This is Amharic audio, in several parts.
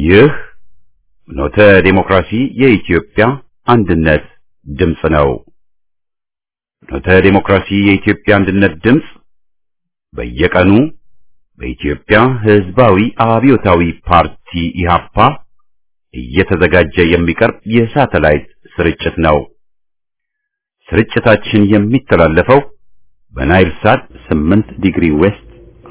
ይህ ኖተ ዴሞክራሲ የኢትዮጵያ አንድነት ድምፅ ነው። ኖተ ዴሞክራሲ የኢትዮጵያ አንድነት ድምፅ በየቀኑ በኢትዮጵያ ሕዝባዊ አብዮታዊ ፓርቲ ኢህአፓ እየተዘጋጀ የሚቀርብ የሳተላይት ስርጭት ነው። ስርጭታችን የሚተላለፈው በናይል ሳት 8 ዲግሪ ዌስት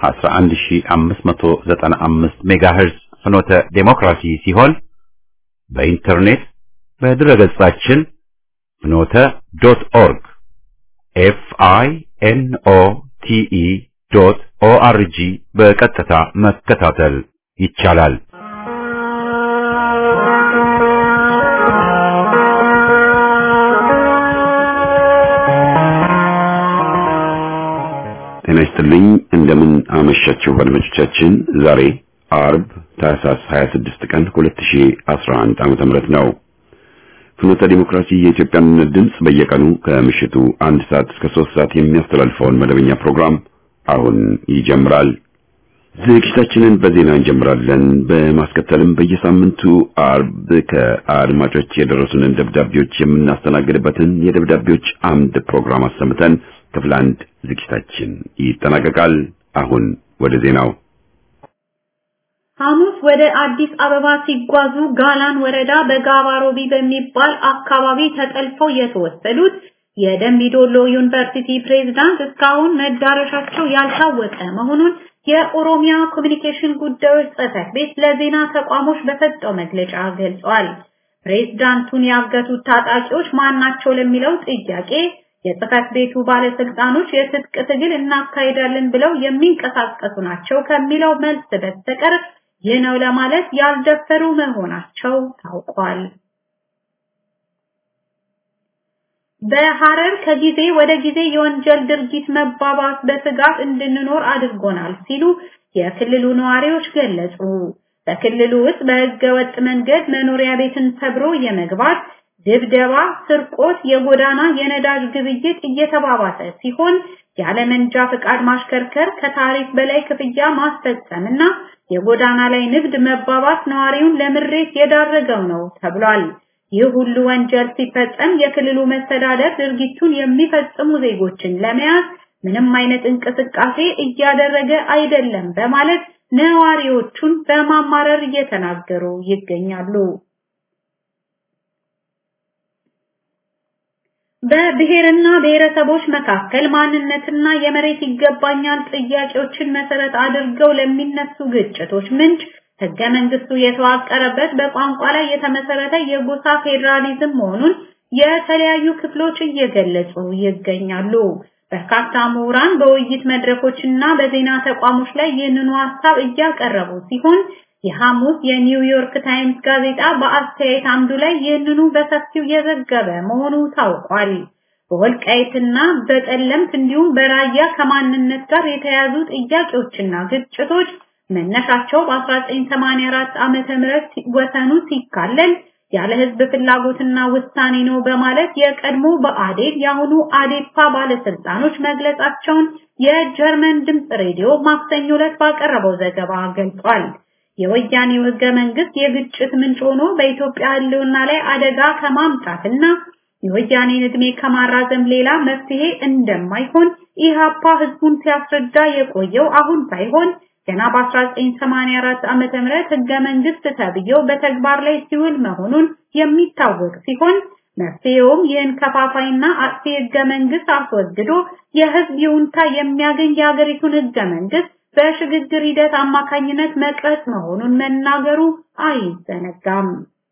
11595 ሜጋሄርዝ ፍኖተ ዴሞክራሲ ሲሆን በኢንተርኔት በድረገጻችን ፍኖተ ዶት ኦርግ ኤፍ አይ ኤን ኦ ቲ ኢ ዶት ኦ አር ጂ በቀጥታ መከታተል ይቻላል። ጤና ይስጥልኝ። እንደምን አመሻችሁ አድማጮቻችን። ዛሬ አርብ ታህሳስ 26 ቀን 2011 ዓመተ ምህረት ነው። ፍኖተ ዲሞክራሲ የኢትዮጵያ አንድነት ድምፅ በየቀኑ ከምሽቱ አንድ ሰዓት እስከ ሶስት ሰዓት የሚያስተላልፈውን መደበኛ ፕሮግራም አሁን ይጀምራል። ዝግጅታችንን በዜና እንጀምራለን። በማስከተልም በየሳምንቱ አርብ ከአድማጮች የደረሱንን ደብዳቤዎች የምናስተናግድበትን የደብዳቤዎች አምድ ፕሮግራም አሰምተን ክፍል አንድ ዝግጅታችን ይጠናቀቃል። አሁን ወደ ዜናው። ሐሙስ ወደ አዲስ አበባ ሲጓዙ ጋላን ወረዳ በጋባሮቢ በሚባል አካባቢ ተጠልፈው የተወሰዱት የደምቢዶሎ ዩኒቨርሲቲ ፕሬዝዳንት እስካሁን መዳረሻቸው ያልታወቀ መሆኑን የኦሮሚያ ኮሚኒኬሽን ጉዳዮች ጽሕፈት ቤት ለዜና ተቋሞች በሰጠው መግለጫ ገልጿል። ፕሬዝዳንቱን ያገቱት ታጣቂዎች ማናቸው ለሚለው ጥያቄ የጽሕፈት ቤቱ ባለስልጣኖች የትጥቅ ትግል እናካሄዳለን ብለው የሚንቀሳቀሱ ናቸው ከሚለው መልስ በስተቀር ይህ ነው ለማለት ያልደፈሩ መሆናቸው ታውቋል። በሐረር ከጊዜ ወደ ጊዜ የወንጀል ድርጊት መባባስ በስጋት እንድንኖር አድርጎናል ሲሉ የክልሉ ነዋሪዎች ገለጹ። በክልሉ ውስጥ በሕገ ወጥ መንገድ መኖሪያ ቤትን ሰብሮ የመግባት ድብደባ፣ ስርቆት፣ የጎዳና የነዳጅ ግብይት እየተባባሰ ሲሆን ያለ መንጃ ፍቃድ ማሽከርከር፣ ከታሪፍ በላይ ክፍያ ማስፈጸምና የጎዳና ላይ ንግድ መባባስ ነዋሪውን ለምሬት የዳረገው ነው ተብሏል። ይህ ሁሉ ወንጀል ሲፈጸም የክልሉ መስተዳደር ድርጊቱን የሚፈጽሙ ዜጎችን ለመያዝ ምንም አይነት እንቅስቃሴ እያደረገ አይደለም በማለት ነዋሪዎቹን በማማረር እየተናገሩ ይገኛሉ። በብሔርና ብሔረሰቦች መካከል ማንነትና የመሬት ይገባኛል ጥያቄዎችን መሰረት አድርገው ለሚነሱ ግጭቶች ምንጭ ሕገ መንግስቱ የተዋቀረበት በቋንቋ ላይ የተመሰረተ የጎሳ ፌዴራሊዝም መሆኑን የተለያዩ ክፍሎች እየገለጹ ይገኛሉ። በርካታ ምሁራን በውይይት መድረኮችና በዜና ተቋሞች ላይ ይህንኑ ሀሳብ እያቀረቡ ሲሆን የሐሙስ የኒውዮርክ ታይምስ ጋዜጣ በአስተያየት አምዱ ላይ ይህንኑ በሰፊው የዘገበ መሆኑ ታውቋል። በወልቃይትና በጠለምት እንዲሁም በራያ ከማንነት ጋር የተያዙ ጥያቄዎችና ግጭቶች መነሻቸው በ1984 ዓመተ ምህረት ወሰኑ ሲካለል ያለ ህዝብ ፍላጎትና ውሳኔ ነው በማለት የቀድሞ በአዴግ የአሁኑ አዴፓ ባለስልጣኖች መግለጻቸውን የጀርመን ድምፅ ሬዲዮ ማክሰኞ ዕለት ባቀረበው ዘገባ ገልጿል። የወያኔው ህገ መንግስት የግጭት ምንጭ ሆኖ በኢትዮጵያ ህልውና ላይ አደጋ ከማምጣትና የወያኔን ዕድሜ ከማራዘም ሌላ መፍትሄ እንደማይሆን ኢህአፓ ህዝቡን ሲያስረዳ የቆየው አሁን ሳይሆን ገና በ1984 ዓመተ ምህረት ህገ መንግስት ተብዬው በተግባር ላይ ሲውል መሆኑን የሚታወቅ ሲሆን መፍትሄውም ይህን ከፋፋይና አጥፊ ህገ መንግስት አስወግዶ የህዝብ ይሁንታ የሚያገኝ የሀገሪቱን ህገ መንግስት በሽግግር ሂደት አማካኝነት መቅረጽ መሆኑን መናገሩ አይዘነጋም።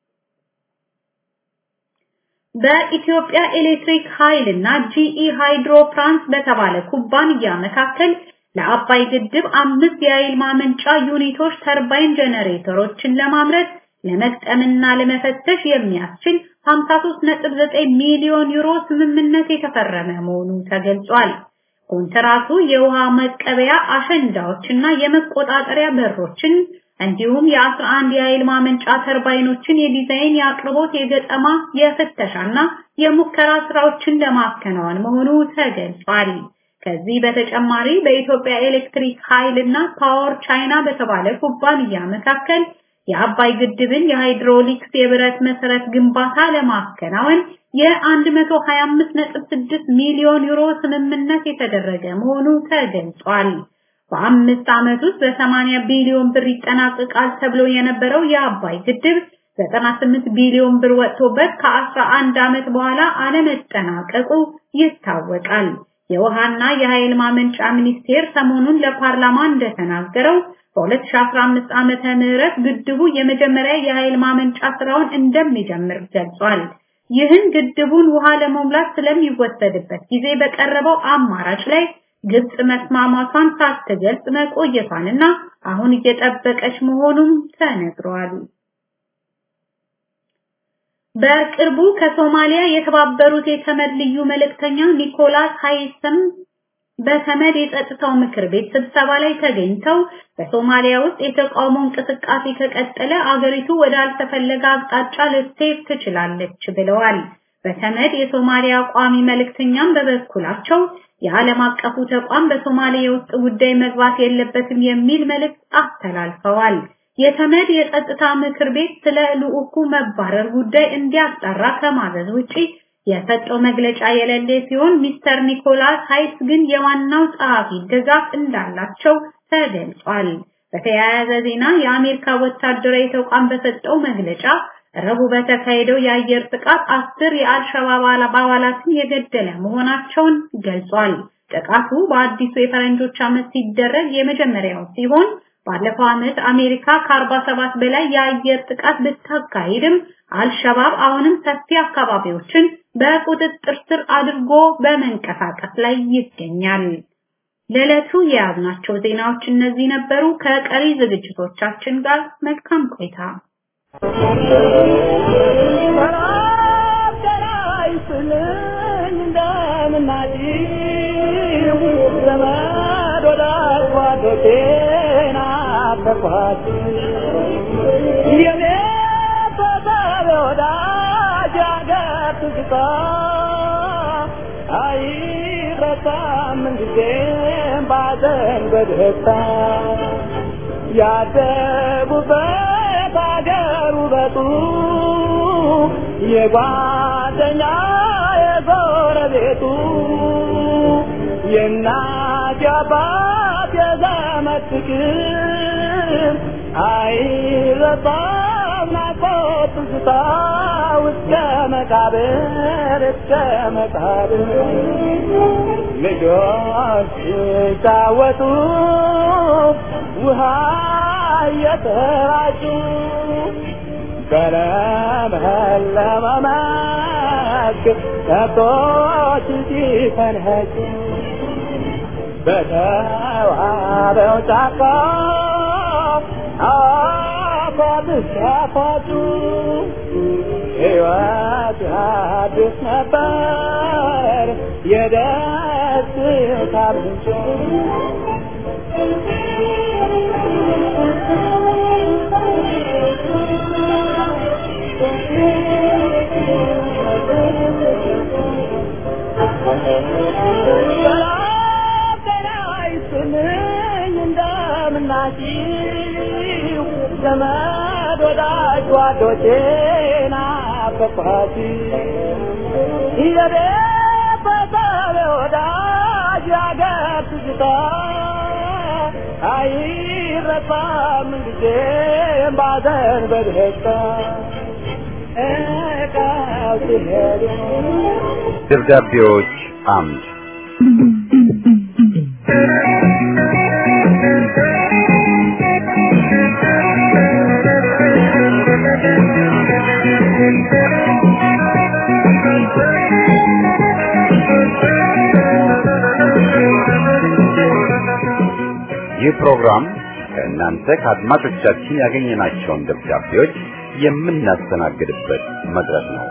በኢትዮጵያ ኤሌክትሪክ ኃይል እና ጂኢ ሃይድሮ ፍራንስ በተባለ ኩባንያ መካከል ለአባይ ግድብ አምስት የኃይል ማመንጫ ዩኒቶች ተርባይን ጀነሬተሮችን ለማምረት ለመግጠምና ለመፈተሽ የሚያስችል 53.9 ሚሊዮን ዩሮ ስምምነት የተፈረመ መሆኑ ተገልጿል። ኮንትራቱ የውሃ መቀበያ አሸንዳዎችና የመቆጣጠሪያ በሮችን እንዲሁም የ11 የኃይል ማመንጫ ተርባይኖችን የዲዛይን፣ የአቅርቦት፣ የገጠማ፣ የፍተሻና የሙከራ ስራዎችን ለማከናወን መሆኑ ተገልጿል። ከዚህ በተጨማሪ በኢትዮጵያ ኤሌክትሪክ ኃይል እና ፓወር ቻይና በተባለ ኩባንያ መካከል የአባይ ግድብን የሃይድሮሊክስ የብረት መሰረት ግንባታ ለማከናወን የ125.6 ሚሊዮን ዩሮ ስምምነት የተደረገ መሆኑ ተገልጿል። በአምስት ዓመት ውስጥ በ80 ቢሊዮን ብር ይጠናቀቃል ተብሎ የነበረው የአባይ ግድብ 98 ቢሊዮን ብር ወጥቶበት ከ11 ዓመት በኋላ አለመጠናቀቁ ይታወቃል። የውሃና የኃይል ማመንጫ ሚኒስቴር ሰሞኑን ለፓርላማ እንደተናገረው በ2015 ዓመተ ምህረት ግድቡ የመጀመሪያ የኃይል ማመንጫ ስራውን እንደሚጀምር ገልጿል። ይህን ግድቡን ውሃ ለመሙላት ስለሚወሰድበት ጊዜ በቀረበው አማራጭ ላይ ግብጽ መስማማቷን ሳትገልጽ መቆየቷንና አሁን እየጠበቀች መሆኑም ተነግሯል። በቅርቡ ከሶማሊያ የተባበሩት የተመድ ልዩ መልእክተኛ ኒኮላስ ሃይሰም በተመድ የጸጥታው ምክር ቤት ስብሰባ ላይ ተገኝተው በሶማሊያ ውስጥ የተቃውሞ እንቅስቃሴ ከቀጠለ አገሪቱ ወደ አልተፈለገ አቅጣጫ ልትሄድ ትችላለች ብለዋል። በተመድ የሶማሊያ ቋሚ መልእክተኛም በበኩላቸው የዓለም አቀፉ ተቋም በሶማሊያ የውስጥ ጉዳይ መግባት የለበትም የሚል መልእክት አስተላልፈዋል። የተመድ የጸጥታ ምክር ቤት ስለ ልዑኩ መባረር ጉዳይ እንዲያጣራ ከማዘዝ ውጪ የሰጠው መግለጫ የሌለ ሲሆን ሚስተር ኒኮላስ ሃይስ ግን የዋናው ጸሐፊ ድጋፍ እንዳላቸው ተገልጿል። በተያያዘ ዜና የአሜሪካ ወታደራዊ ተቋም በሰጠው መግለጫ ረቡዕ በተካሄደው የአየር ጥቃት አስር የአልሸባብ አባላትን የገደለ መሆናቸውን ገልጿል። ጥቃቱ በአዲሱ የፈረንጆች ዓመት ሲደረግ የመጀመሪያው ሲሆን ባለፈው ዓመት አሜሪካ ከ47 በላይ የአየር ጥቃት ብታካሂድም አልሸባብ አሁንም ሰፊ አካባቢዎችን በቁጥጥር ስር አድርጎ በመንቀሳቀስ ላይ ይገኛል። ለዕለቱ የያዝናቸው ዜናዎች እነዚህ ነበሩ። ከቀሪ ዝግጅቶቻችን ጋር መልካም ቆይታ። ያደጉበት አገር ውበቱ የጓደኛ የጎረቤቱ የእናት የአባት የዘመድ ፍቅር አይረሳም ናፍቆት ትዝታ እስከ መቃብር እስከ መቃብር ልጆች ሲጫወቱ ውሃ እየተራጩ በለመለመ መስክ ከብቶች ሲፈንኸጩ በተዋበው ጫካ አፏብስ ሲያፏጩ ሕይወት አዲስ ነበር የደስታ ምንጭ እንደምናችሁ ዘመድ ወዳጅ ጓዶቼ ናፈቅኋት የቤተሰብ ወዳጅ ያገር ትዝታ አይረሳም ጊዜም ባዘን በደስታ እቃው ሲሄዱ ደብዳቤዎች አምድ ይህ ፕሮግራም ከእናንተ ከአድማጮቻችን ያገኘናቸውን ደብዳቤዎች የምናስተናግድበት መድረክ ነው።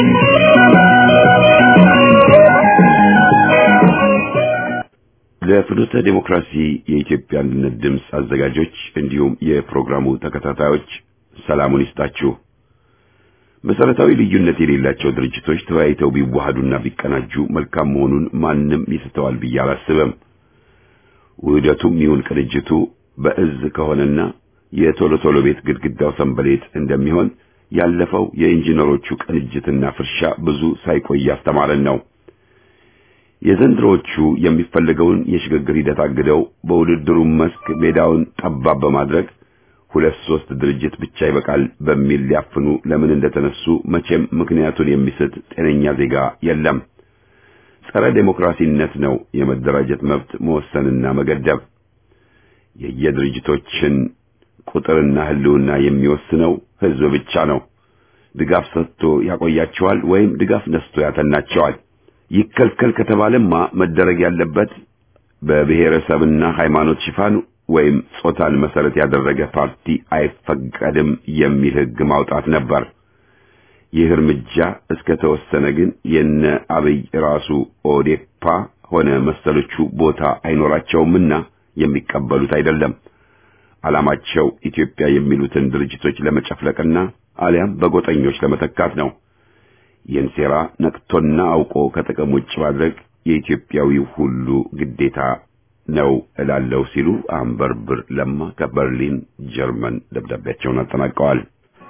ለፍኖተ ዴሞክራሲ የኢትዮጵያ አንድነት ድምፅ አዘጋጆች እንዲሁም የፕሮግራሙ ተከታታዮች ሰላሙን ይስጣችሁ። መሰረታዊ ልዩነት የሌላቸው ድርጅቶች ተወያይተው ቢዋሃዱና ቢቀናጁ መልካም መሆኑን ማንም ይስተዋል ብዬ አላስብም። ውህደቱም ይሁን ቅንጅቱ በእዝ ከሆነና የቶሎ ቶሎ ቤት ግድግዳው ሰንበሌጥ እንደሚሆን ያለፈው የኢንጂነሮቹ ቅንጅትና ፍርሻ ብዙ ሳይቆይ ያስተማረን ነው። የዘንድሮቹ የሚፈልገውን የሽግግር ሂደት አግደው በውድድሩ መስክ ሜዳውን ጠባብ በማድረግ ሁለት ሶስት ድርጅት ብቻ ይበቃል በሚል ሊያፍኑ ለምን እንደተነሱ መቼም ምክንያቱን የሚስት ጤነኛ ዜጋ የለም። ጸረ ዴሞክራሲነት ነው የመደራጀት መብት መወሰንና መገደብ። የየድርጅቶችን ቁጥርና ህልውና የሚወስነው ህዝብ ብቻ ነው። ድጋፍ ሰጥቶ ያቆያቸዋል ወይም ድጋፍ ነስቶ ያተናቸዋል። ይከልከል ከተባለማ መደረግ ያለበት በብሔረሰብና ሃይማኖት ሽፋን ወይም ጾታን መሰረት ያደረገ ፓርቲ አይፈቀድም የሚል ህግ ማውጣት ነበር። ይህ እርምጃ እስከ ተወሰነ ግን የነ አብይ ራሱ ኦዴፓ ሆነ መሰሎቹ ቦታ አይኖራቸውምና የሚቀበሉት አይደለም። ዓላማቸው ኢትዮጵያ የሚሉትን ድርጅቶች ለመጨፍለቅና አሊያም በጎጠኞች ለመተካት ነው። ይህን ሴራ ነቅቶና አውቆ ከጥቅም ውጭ ማድረግ የኢትዮጵያዊው ሁሉ ግዴታ ነው እላለሁ ሲሉ አንበርብር ለማ ከበርሊን ጀርመን ደብዳቤያቸውን አጠናቀዋል።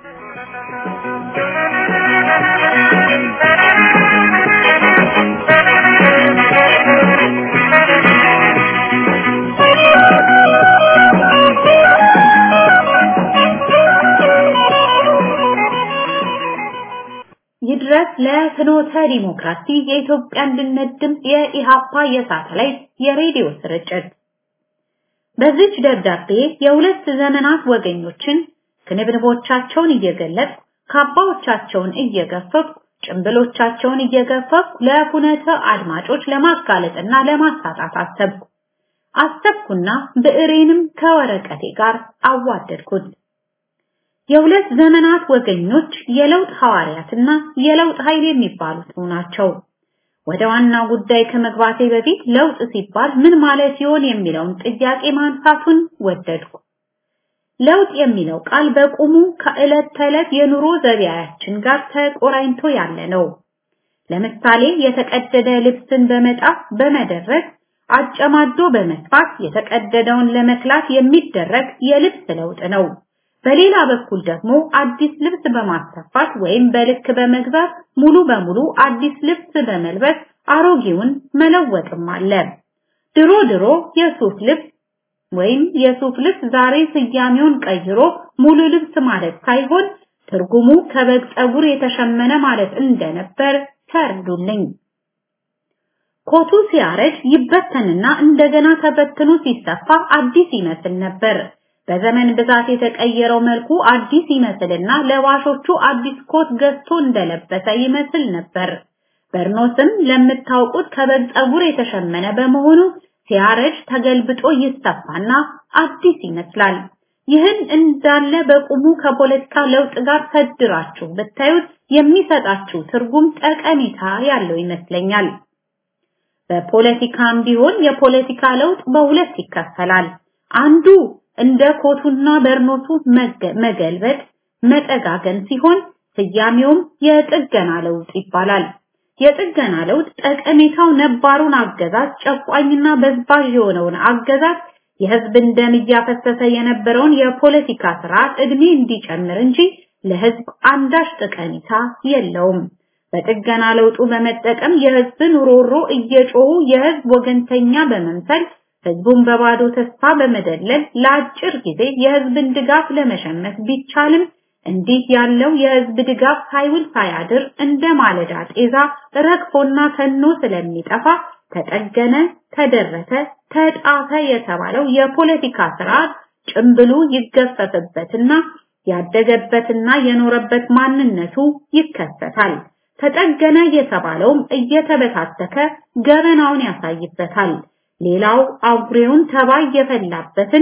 ይድረስ ለፍኖተ ዲሞክራሲ የኢትዮጵያ አንድነት ድምፅ የኢሃፓ የሳተላይት የሬዲዮ ስርጭት። በዚች ደብዳቤ የሁለት ዘመናት ወገኞችን ክንብንቦቻቸውን እየገለጽ ካባዎቻቸውን እየገፈፉ ጭንብሎቻቸውን እየገፈፉ ለፉነተ አድማጮች ለማጋለጥና ለማሳጣት አሰብኩ። አሰብኩና ብዕሬንም ከወረቀቴ ጋር አዋደድኩት። የሁለት ዘመናት ወገኞች የለውጥ ሐዋርያትና የለውጥ ኃይል የሚባሉት ናቸው። ወደ ዋናው ጉዳይ ከመግባቴ በፊት ለውጥ ሲባል ምን ማለት ይሆን የሚለውን ጥያቄ ማንሳቱን ወደድኩ። ለውጥ የሚለው ቃል በቁሙ ከዕለት ተዕለት የኑሮ ዘቢያችን ጋር ተቆራኝቶ ያለ ነው። ለምሳሌ የተቀደደ ልብስን በመጣፍ በመደረግ አጨማዶ በመስፋት የተቀደደውን ለመክላት የሚደረግ የልብስ ለውጥ ነው። በሌላ በኩል ደግሞ አዲስ ልብስ በማሰፋት ወይም በልክ በመግዛት ሙሉ በሙሉ አዲስ ልብስ በመልበስ አሮጌውን መለወጥም አለ። ድሮ ድሮ የሱፍ ልብስ ወይም የሱፍ ልብስ ዛሬ ስያሜውን ቀይሮ ሙሉ ልብስ ማለት ሳይሆን ትርጉሙ ከበግ ፀጉር የተሸመነ ማለት እንደነበር ተረዱልኝ። ኮቱ ሲያረጅ ይበተንና እንደገና ተበትኖ ሲሰፋ አዲስ ይመስል ነበር። በዘመን ብዛት የተቀየረው መልኩ አዲስ ይመስልና ለባሾቹ አዲስ ኮት ገዝቶ እንደለበሰ ይመስል ነበር። በርኖስም ለምታውቁት ከበግ ፀጉር የተሸመነ በመሆኑ ሲያረጅ ተገልብጦ ይሰፋና አዲስ ይመስላል። ይህን እንዳለ በቁሙ ከፖለቲካ ለውጥ ጋር ሰድራችሁ ብታዩት የሚሰጣችሁ ትርጉም ጠቀሜታ ያለው ይመስለኛል። በፖለቲካም ቢሆን የፖለቲካ ለውጥ በሁለት ይከፈላል። አንዱ እንደ ኮቱና በርኖቱ መገልበጥ መጠጋገን ሲሆን ስያሜውም የጥገና ለውጥ ይባላል። የጥገና ለውጥ ጠቀሜታው ነባሩን አገዛዝ ጨቋኝና በዝባዥ የሆነውን አገዛዝ የህዝብን ደም እያፈሰሰ የነበረውን የፖለቲካ ስርዓት እድሜ እንዲጨምር እንጂ ለህዝብ አንዳች ጠቀሜታ የለውም። በጥገና ለውጡ በመጠቀም የህዝብን ሮሮ እየጮሁ የህዝብ ወገንተኛ በመምሰል ህዝቡን በባዶ ተስፋ በመደለል ለአጭር ጊዜ የህዝብን ድጋፍ ለመሸመት ቢቻልም እንዲህ ያለው የህዝብ ድጋፍ ሳይውል ሳያድር እንደ ማለዳ ጤዛ ረግፎና ተኖ ስለሚጠፋ ተጠገነ፣ ተደረሰ፣ ተጣፈ የተባለው የፖለቲካ ስርዓት ጭምብሉ ይገፈፍበትና ያደገበትና የኖረበት ማንነቱ ይከሰታል። ተጠገነ የተባለውም እየተበታተከ ገበናውን ያሳይበታል። ሌላው አጉሬውን ተባይ የፈላበትን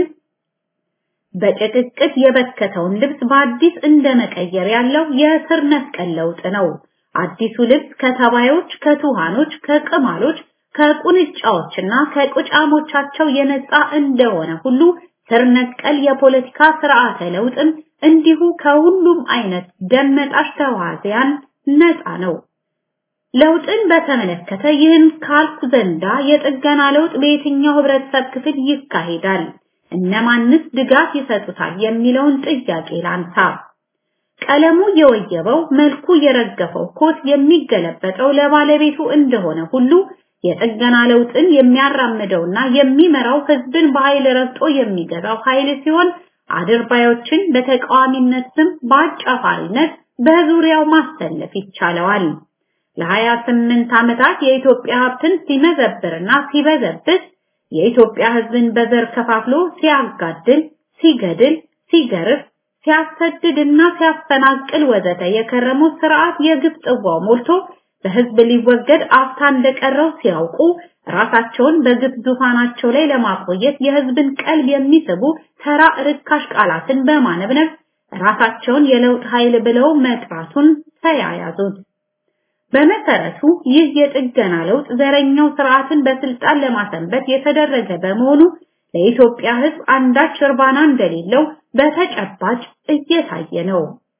በጭቅቅት የበከተውን ልብስ በአዲስ እንደመቀየር ያለው የስር ነቀል ለውጥ ነው። አዲሱ ልብስ ከተባዮች፣ ከቱሃኖች፣ ከቅማሎች፣ ከቁንጫዎችና ከቁጫሞቻቸው የነጻ እንደሆነ ሁሉ ስር ነቀል የፖለቲካ ስርዓተ ለውጥም እንዲሁ ከሁሉም አይነት ደመጣሽ ተዋዚያን ነፃ ነው። ለውጥን በተመለከተ ይህን ካልኩ ዘንዳ የጥገና ለውጥ በየትኛው ህብረተሰብ ክፍል ይካሄዳል? እነማንስ ድጋፍ ይሰጡታል የሚለውን ጥያቄ ላንሳ። ቀለሙ የወየበው መልኩ የረገፈው ኮት የሚገለበጠው ለባለቤቱ እንደሆነ ሁሉ የጥገና ለውጥን የሚያራምደውና የሚመራው ህዝብን በኃይል ረግጦ የሚገዛው ኃይል ሲሆን አድርባዮችን በተቃዋሚነት ስም በአጫፋሪነት በዙሪያው ማሰለፍ ይቻለዋል። ለሀያ ስምንት ዓመታት የኢትዮጵያ ሀብትን ሲመዘብርና ሲበዘብዝ የኢትዮጵያ ህዝብን በዘር ከፋፍሎ ሲያጋድል፣ ሲገድል፣ ሲገርፍ፣ ሲያሰድድና ሲያፈናቅል ወዘተ የከረመው ስርዓት የግፍ ጽዋው ሞልቶ በህዝብ ሊወገድ አፍታ እንደቀረው ሲያውቁ ራሳቸውን በግፍ ዙፋናቸው ላይ ለማቆየት የህዝብን ቀልብ የሚስቡ ተራ ርካሽ ቃላትን በማነብነብ ራሳቸውን የለውጥ ኃይል ብለው መጥራቱን ተያያዙት። በመሰረቱ ይህ የጥገና ለውጥ ዘረኛው ስርዓትን በስልጣን ለማሰንበት የተደረገ በመሆኑ ለኢትዮጵያ ህዝብ አንዳች እርባና እንደሌለው በተጨባጭ እየታየ ነው።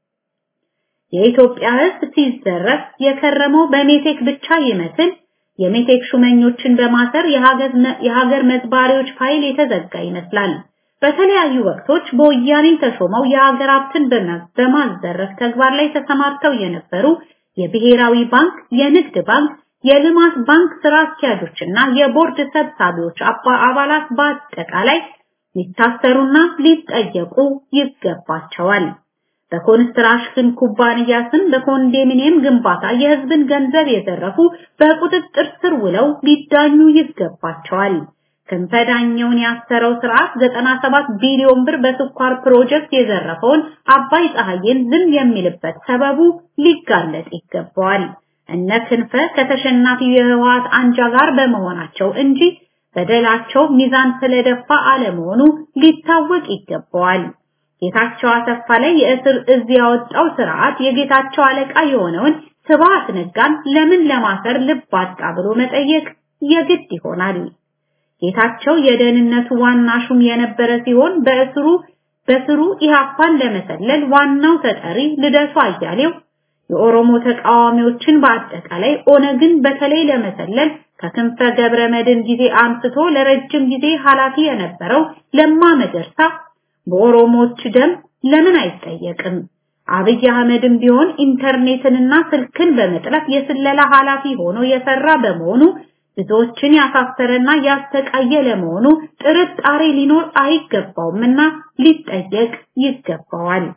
የኢትዮጵያ ህዝብ ሲዘረፍ የከረመው በሜቴክ ብቻ ይመስል የሜቴክ ሹመኞችን በማሰር የሀገር መዝባሪዎች ፋይል የተዘጋ ይመስላል። በተለያዩ ወቅቶች በወያኔ ተሾመው የሀገር ሀብትን በማዘረፍ ተግባር ላይ ተሰማርተው የነበሩ የብሔራዊ ባንክ፣ የንግድ ባንክ፣ የልማት ባንክ ስራ አስኪያጆችና የቦርድ ሰብሳቢዎች አባላት በአጠቃላይ ሊታሰሩና ሊጠየቁ ይገባቸዋል። በኮንስትራክሽን ኩባንያ ስም በኮንዶሚኒየም ግንባታ የህዝብን ገንዘብ የዘረፉ በቁጥጥር ስር ውለው ሊዳኙ ይገባቸዋል። ክንፈዳኛውን ያሰረው ስርዓት 97 ቢሊዮን ብር በስኳር ፕሮጀክት የዘረፈውን አባይ ፀሐይን ዝም የሚልበት ሰበቡ ሊጋለጥ ይገባዋል። እነ ክንፈ ከተሸናፊው የህወሓት አንጃ ጋር በመሆናቸው እንጂ በደላቸው ሚዛን ስለደፋ አለመሆኑ ሊታወቅ ይገባዋል። ጌታቸው አሰፋ ላይ የእስር እዝ ያወጣው ስርዓት የጌታቸው አለቃ የሆነውን ስብሐት ነጋን ለምን ለማሰር ልብ አጣ ብሎ መጠየቅ የግድ ይሆናል። ጌታቸው የደህንነቱ ዋና ሹም የነበረ ሲሆን በእስሩ በስሩ ኢህአፓን ለመሰለል ዋናው ተጠሪ ልደቱ አያሌው የኦሮሞ ተቃዋሚዎችን በአጠቃላይ ኦነግን በተለይ ለመሰለል ከክንፈ ገብረ መድን ጊዜ አንስቶ ለረጅም ጊዜ ኃላፊ የነበረው ለማ መገርሳ በኦሮሞዎች ደም ለምን አይጠየቅም? አብይ አህመድም ቢሆን ኢንተርኔትንና ስልክን በመጥለፍ የስለላ ኃላፊ ሆኖ የሰራ በመሆኑ ብዙዎችን ያሳሰረና ያስተቃየ ለመሆኑ ጥርጣሬ ሊኖር አይገባውምና ሊጠየቅ ይገባዋል።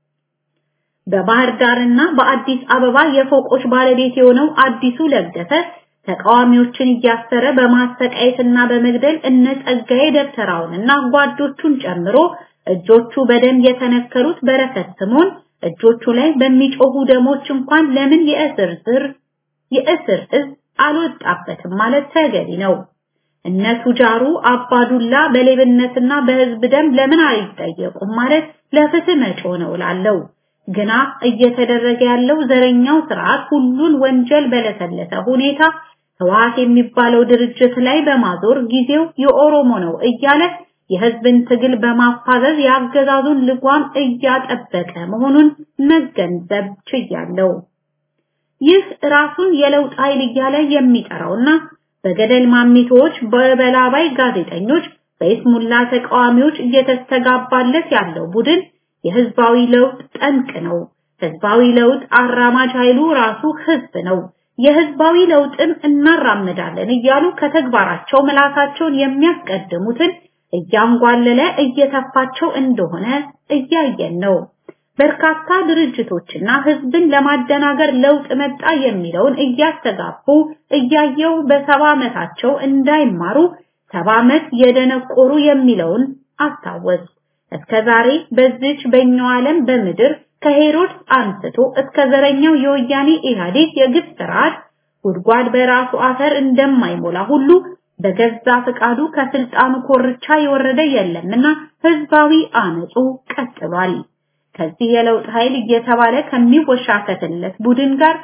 በባህር ዳርና በአዲስ አበባ የፎቆች ባለቤት የሆነው አዲሱ ለገሰ ተቃዋሚዎችን እያሰረ በማሰቃየትና በመግደል እነ ጸጋዬ ደብተራውንና ጓዶቹን ጨምሮ እጆቹ በደም የተነከሩት በረከት ስምኦን እጆቹ ላይ በሚጮሁ ደሞች እንኳን ለምን የእስር ስር የእስር እዝ አልወጣበትም ማለት ተገቢ ነው። እነ ቱጃሩ አባዱላ በሌብነትና በህዝብ ደም ለምን አይጠየቁም ማለት ለፍትህ መጮ ነው ላለው ግና እየተደረገ ያለው ዘረኛው ስርዓት ሁሉን ወንጀል በለሰለሰ ሁኔታ ህወሓት የሚባለው ድርጅት ላይ በማዞር ጊዜው የኦሮሞ ነው እያለ የህዝብን ትግል በማፋዘዝ የአገዛዙን ልጓም እያጠበቀ መሆኑን መገንዘብ ችያለሁ። ይህ ራሱን የለውጥ ኃይል እያለ የሚጠራውና በገደል ማሚቶች፣ በበላባይ ጋዜጠኞች፣ በኢስሙላ ተቃዋሚዎች እየተስተጋባለት ያለው ቡድን የህዝባዊ ለውጥ ጠንቅ ነው። ህዝባዊ ለውጥ አራማጅ ኃይሉ ራሱ ህዝብ ነው። የህዝባዊ ለውጥን እናራምዳለን እያሉ ከተግባራቸው ምላሳቸውን የሚያስቀድሙትን እያንጓለለ እየተፋቸው እንደሆነ እያየን ነው። በርካታ ድርጅቶችና ህዝብን ለማደናገር ለውጥ መጣ የሚለውን እያስተጋቡ እያየው በሰባ ዓመታቸው እንዳይማሩ ሰባ ዓመት የደነቆሩ የሚለውን አስታወስ። እስከ ዛሬ በዚች በኛው ዓለም በምድር ከሄሮድስ አንስቶ እስከ ዘረኛው የወያኔ ኢህአዴግ የግፍ ስርዓት ጉድጓድ በራሱ አፈር እንደማይሞላ ሁሉ በገዛ ፍቃዱ ከስልጣኑ ኮርቻ የወረደ የለምና ህዝባዊ አመጹ ቀጥሏል። ከዚህ የለውጥ ኃይል እየተባለ ከሚወሻከትለት ቡድን ጋር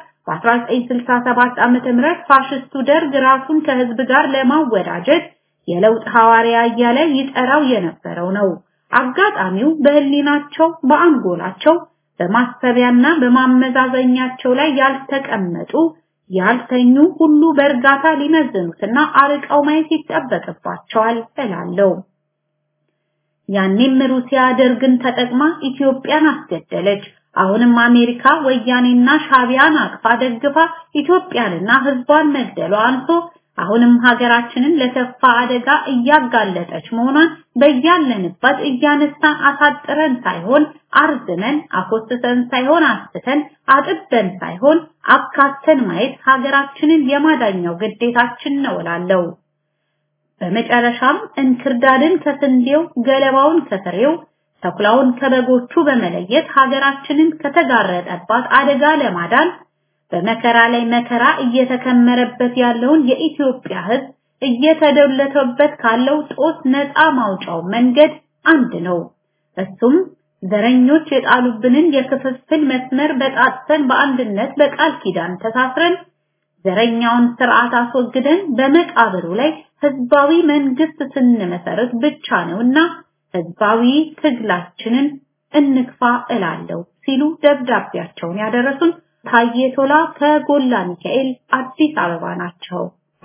በ1967 ዓመተ ምህረት ፋሽስቱ ደርግ ራሱን ከህዝብ ጋር ለማወዳጀት የለውጥ ሐዋርያ እያለ ይጠራው የነበረው ነው። አጋጣሚው በህሊናቸው በአንጎላቸው በማሰቢያና በማመዛዘኛቸው ላይ ያልተቀመጡ ያልተኙ ሁሉ በእርጋታ ሊመዝኑትና አርቀው ማየት ይጠበቅባቸዋል እላለሁ። ያኔም ሩሲያ ደርግን ተጠቅማ ኢትዮጵያን አስገደለች። አሁንም አሜሪካ ወያኔና ሻቢያን አቅፋ ደግፋ ኢትዮጵያንና ህዝቧን መግደሏ አንሶ አሁንም ሀገራችንን ለከፋ አደጋ እያጋለጠች መሆኗን በያለንበት እያነሳን አሳጥረን ሳይሆን አርዝመን አኮስተን ሳይሆን አስተን አጥበን ሳይሆን አካተን ማየት ሀገራችንን የማዳኛው ግዴታችን ነው እላለሁ። በመጨረሻም እንክርዳድን ከስንዴው ገለባውን ከፍሬው ተኩላውን ከበጎቹ በመለየት ሀገራችንን ከተጋረጠባት አደጋ ለማዳን በመከራ ላይ መከራ እየተከመረበት ያለውን የኢትዮጵያ ህዝብ እየተደለተበት ካለው ጦስ ነፃ ማውጫው መንገድ አንድ ነው። እሱም ዘረኞች የጣሉብንን የክፍፍል መስመር በጣጥሰን በአንድነት በቃል ኪዳን ተሳስረን ዘረኛውን ስርዓት አስወግደን በመቃብሩ ላይ ህዝባዊ መንግስት ስንመሰርት ብቻ ነውና ህዝባዊ ትግላችንን እንግፋ እላለሁ ሲሉ ደብዳቤያቸውን ያደረሱን ታዬ ቶላ ከጎላ ሚካኤል አዲስ አበባ ናቸው።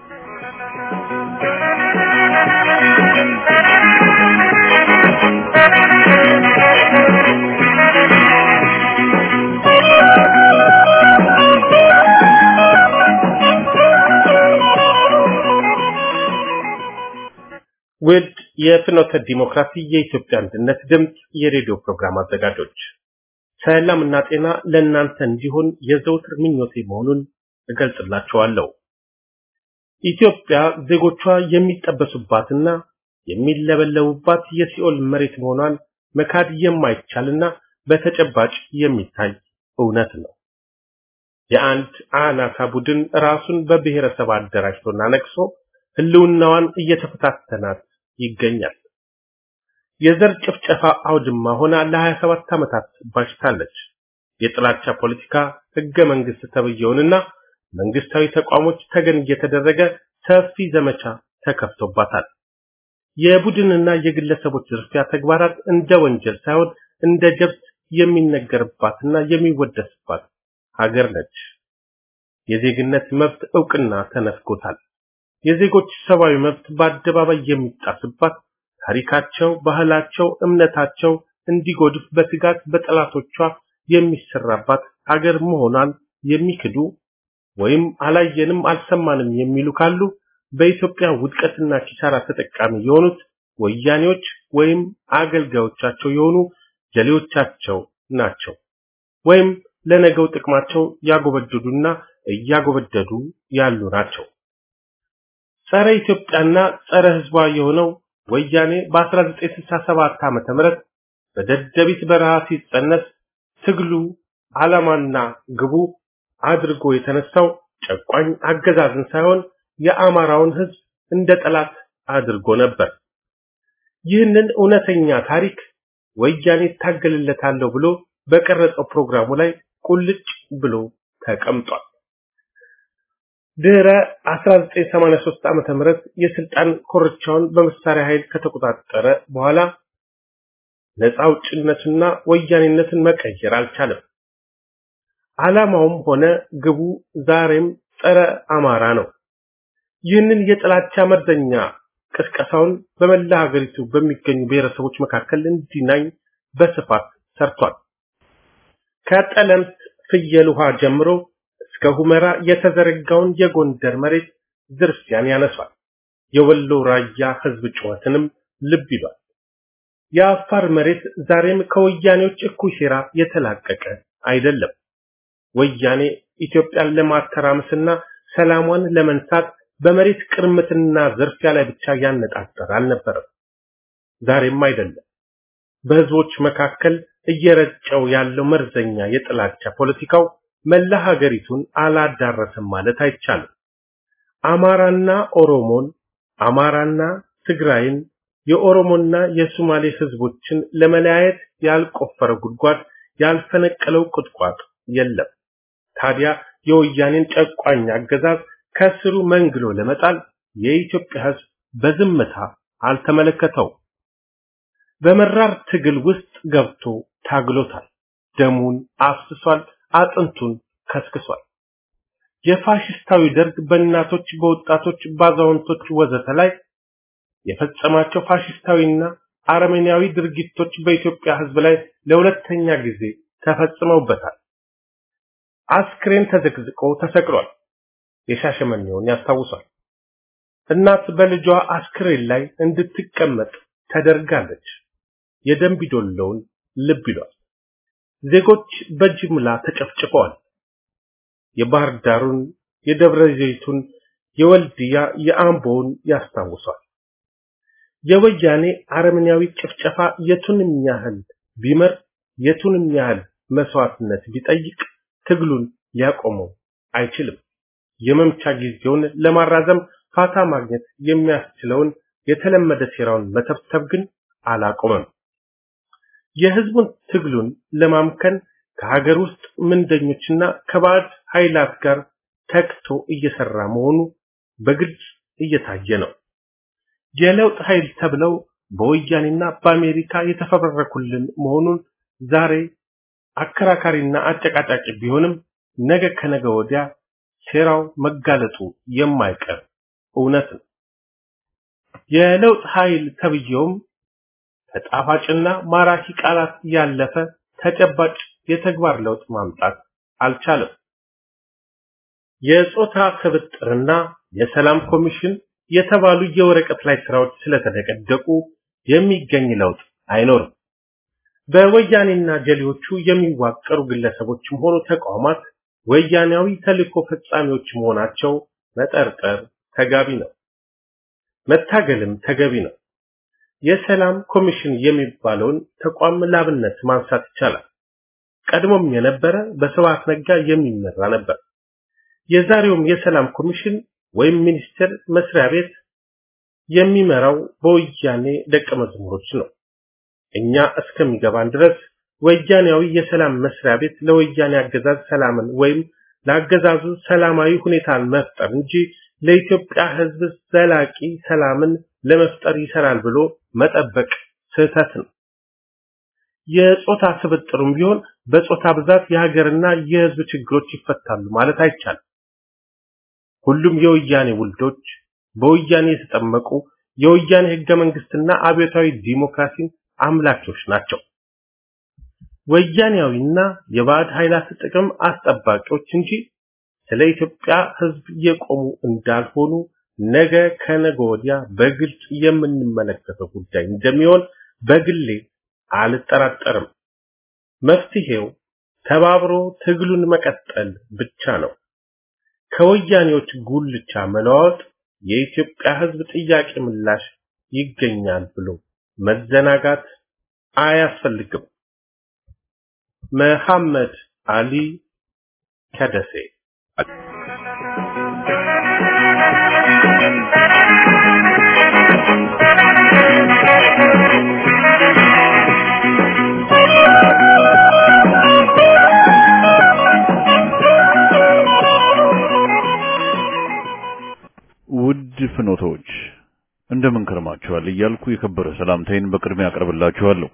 ውድ የፍኖተ ዲሞክራሲ የኢትዮጵያ አንድነት ድምፅ የሬዲዮ ፕሮግራም አዘጋጆች ሰላምና ጤና ለእናንተ እንዲሆን የዘውትር ምኞቴ መሆኑን እገልጽላችኋለሁ። ኢትዮጵያ ዜጎቿ የሚጠበሱባትና የሚለበለቡባት የሲኦል መሬት መሆኗን መካድ የማይቻልና በተጨባጭ የሚታይ እውነት ነው። የአንድ አናሳ ቡድን ራሱን በብሔረሰብ አደራጅቶና ነቅሶ ህልውናዋን እየተፈታተናት ይገኛል። የዘር ጭፍጨፋ አውድማ ሆና ለ27 ዓመታት ባሽታለች። የጥላቻ ፖለቲካ ህገ መንግስት ተብየውንና መንግስታዊ ተቋሞች ተገን እየተደረገ ሰፊ ዘመቻ ተከፍቶባታል። የቡድንና የግለሰቦች ዝርፊያ ተግባራት እንደ ወንጀል ሳይሆን እንደ ጀብት የሚነገርባትና የሚወደስባት ሀገር ነች። የዜግነት መብት እውቅና ተነፍጎታል። የዜጎች ሰብአዊ መብት በአደባባይ የሚጣስባት ታሪካቸው፣ ባህላቸው፣ እምነታቸው እንዲጎድፍ በስጋት በጠላቶቿ የሚሰራባት ሀገር መሆኗን የሚክዱ ወይም አላየንም አልሰማንም የሚሉ ካሉ በኢትዮጵያ ውድቀትና ኪሳራ ተጠቃሚ የሆኑት ወያኔዎች ወይም አገልጋዮቻቸው የሆኑ ጀሌዎቻቸው ናቸው። ወይም ለነገው ጥቅማቸው ያጎበደዱና እያጎበደዱ ያሉ ናቸው። ጸረ ኢትዮጵያና ጸረ ህዝቧ የሆነው ወያኔ በ1967 ዓመተ ምህረት በደደቢት በረሃ ሲጸነስ ትግሉ ዓላማና ግቡ አድርጎ የተነሳው ጨቋኝ አገዛዝን ሳይሆን የአማራውን ህዝብ እንደ ጠላት አድርጎ ነበር። ይህንን እውነተኛ ታሪክ ወያኔ ታገልለታለሁ ብሎ በቀረጸው ፕሮግራሙ ላይ ቁልጭ ብሎ ተቀምጧል። ድህረ 1983 ዓመተ ምህረት የስልጣን ኮርቻውን በመሳሪያ ኃይል ከተቆጣጠረ በኋላ ነፃ አውጭነትና ወያኔነትን መቀየር አልቻለም። ዓላማውም ሆነ ግቡ ዛሬም ጸረ አማራ ነው። ይህንን የጥላቻ መርዘኛ ቅስቀሳውን በመላ ሀገሪቱ በሚገኙ ብሔረሰቦች መካከል እንዲናኝ በስፋት ሰርቷል። ከጠለምት ፍየል ውሃ ጀምሮ እስከ ሁመራ የተዘረጋውን የጎንደር መሬት ዝርፊያን ያነሷል። የወሎ ራያ ህዝብ ጩኸትንም ልብ ይሏል። የአፋር መሬት ዛሬም ከወያኔዎች እኩይ ሴራ የተላቀቀ አይደለም። ወያኔ ኢትዮጵያን ለማተራመስና ሰላሟን ለመንሳት በመሬት ቅርምትና ዝርፊያ ላይ ብቻ ያነጣጠረ አልነበረም። ዛሬም አይደለም። በህዝቦች መካከል እየረጨው ያለው መርዘኛ የጥላቻ ፖለቲካው መላ ሀገሪቱን አላዳረሰም ማለት አይቻልም። አማራና ኦሮሞን፣ አማራና ትግራይን፣ የኦሮሞና የሶማሌ ህዝቦችን ለመለያየት ያልቆፈረ ጉድጓድ ያልፈነቀለው ቁጥቋጥ የለም። ታዲያ የወያኔን ጨቋኝ አገዛዝ ከስሩ መንግሎ ለመጣል የኢትዮጵያ ህዝብ በዝምታ አልተመለከተው። በመራር ትግል ውስጥ ገብቶ ታግሎታል። ደሙን አፍስሷል፣ አጥንቱን ከስክሷል። የፋሽስታዊ ደርግ በእናቶች፣ በወጣቶች፣ ባዛውንቶች ወዘተ ላይ የፈጸማቸው ፋሽስታዊና አረመኔያዊ ድርጊቶች በኢትዮጵያ ሕዝብ ላይ ለሁለተኛ ጊዜ ተፈጽመውበታል። አስክሬን ተዘግዝቆ ተሰቅሏል። የሻሸመኔውን ያስታውሳል። እናት በልጇ አስክሬን ላይ እንድትቀመጥ ተደርጋለች። የደንቢዶሎውን ልብ ይሏል። ዜጎች በጅምላ ተጨፍጭፈዋል። የባህር ዳሩን፣ የደብረ ዘይቱን፣ የወልድያ፣ የአምቦውን ያስታውሳል። የወያኔ አረመኔያዊ ጭፍጨፋ የቱንም ያህል ቢመር የቱንም ያህል መስዋዕትነት ቢጠይቅ ትግሉን ሊያቆመው አይችልም። የመምቻ ጊዜውን ለማራዘም ፋታ ማግኘት የሚያስችለውን የተለመደ ሴራውን መተብተብ ግን አላቆመም። የህዝቡን ትግሉን ለማምከን ከሀገር ውስጥ ምንደኞችና ከባዕድ ኃይላት ጋር ተክቶ እየሰራ መሆኑ በግልጽ እየታየ ነው። የለውጥ ኃይል ተብለው በወያኔና በአሜሪካ የተፈበረኩልን መሆኑን ዛሬ አከራካሪና አጨቃጫቂ ቢሆንም ነገ ከነገ ወዲያ ሴራው መጋለጡ የማይቀር እውነት ነው። የለውጥ ኃይል ተብዬውም ከጣፋጭና ማራኪ ቃላት ያለፈ ተጨባጭ የተግባር ለውጥ ማምጣት አልቻለም። የጾታ ስብጥርና የሰላም ኮሚሽን የተባሉ የወረቀት ላይ ስራዎች ስለተደቀደቁ የሚገኝ ለውጥ አይኖርም። በወያኔና ጀሌዎቹ የሚዋቀሩ ግለሰቦችም ሆኑ ተቋማት ወያኔያዊ ተልእኮ ፈጻሚዎች መሆናቸው መጠርጠር ተጋቢ ነው። መታገልም ተገቢ ነው። የሰላም ኮሚሽን የሚባለውን ተቋም ላብነት ማንሳት ይቻላል። ቀድሞም የነበረ በስብሐት ነጋ የሚመራ ነበር። የዛሬውም የሰላም ኮሚሽን ወይም ሚኒስቴር መስሪያ ቤት የሚመራው በወያኔ ደቀ መዝሙሮች ነው። እኛ እስከሚገባን ድረስ ወያኔያዊ የሰላም መስሪያ ቤት ለወያኔ አገዛዝ ሰላምን ወይም ለአገዛዙ ሰላማዊ ሁኔታን መፍጠር እንጂ ለኢትዮጵያ ሕዝብ ዘላቂ ሰላምን ለመፍጠር ይሰራል ብሎ መጠበቅ ስህተት ነው። የጾታ ስብጥሩም ቢሆን በጾታ ብዛት የሀገርና የሕዝብ ችግሮች ይፈታሉ ማለት አይቻልም። ሁሉም የወያኔ ውልዶች በወያኔ የተጠመቁ የወያኔ ህገ መንግስትና አብዮታዊ ዲሞክራሲን አምላኪዎች ናቸው። ወያኔያዊና የባዕድ ኃይላት ጥቅም አስጠባቂዎች እንጂ ስለ ኢትዮጵያ ህዝብ የቆሙ እንዳልሆኑ ነገ ከነገ ወዲያ በግልጽ የምንመለከተው ጉዳይ እንደሚሆን በግሌ አልጠራጠርም። መፍትሄው ተባብሮ ትግሉን መቀጠል ብቻ ነው። ከወያኔዎች ጉልቻ መለዋወጥ የኢትዮጵያ ህዝብ ጥያቄ ምላሽ ይገኛል ብሎ መዘናጋት አያስፈልግም። መሐመድ አሊ ከደሴ ውድ ፍኖቶች እንደምን ከርማችኋል እያልኩ የከበረ ሰላምታዬን በቅድሚያ አቀርብላችኋለሁ።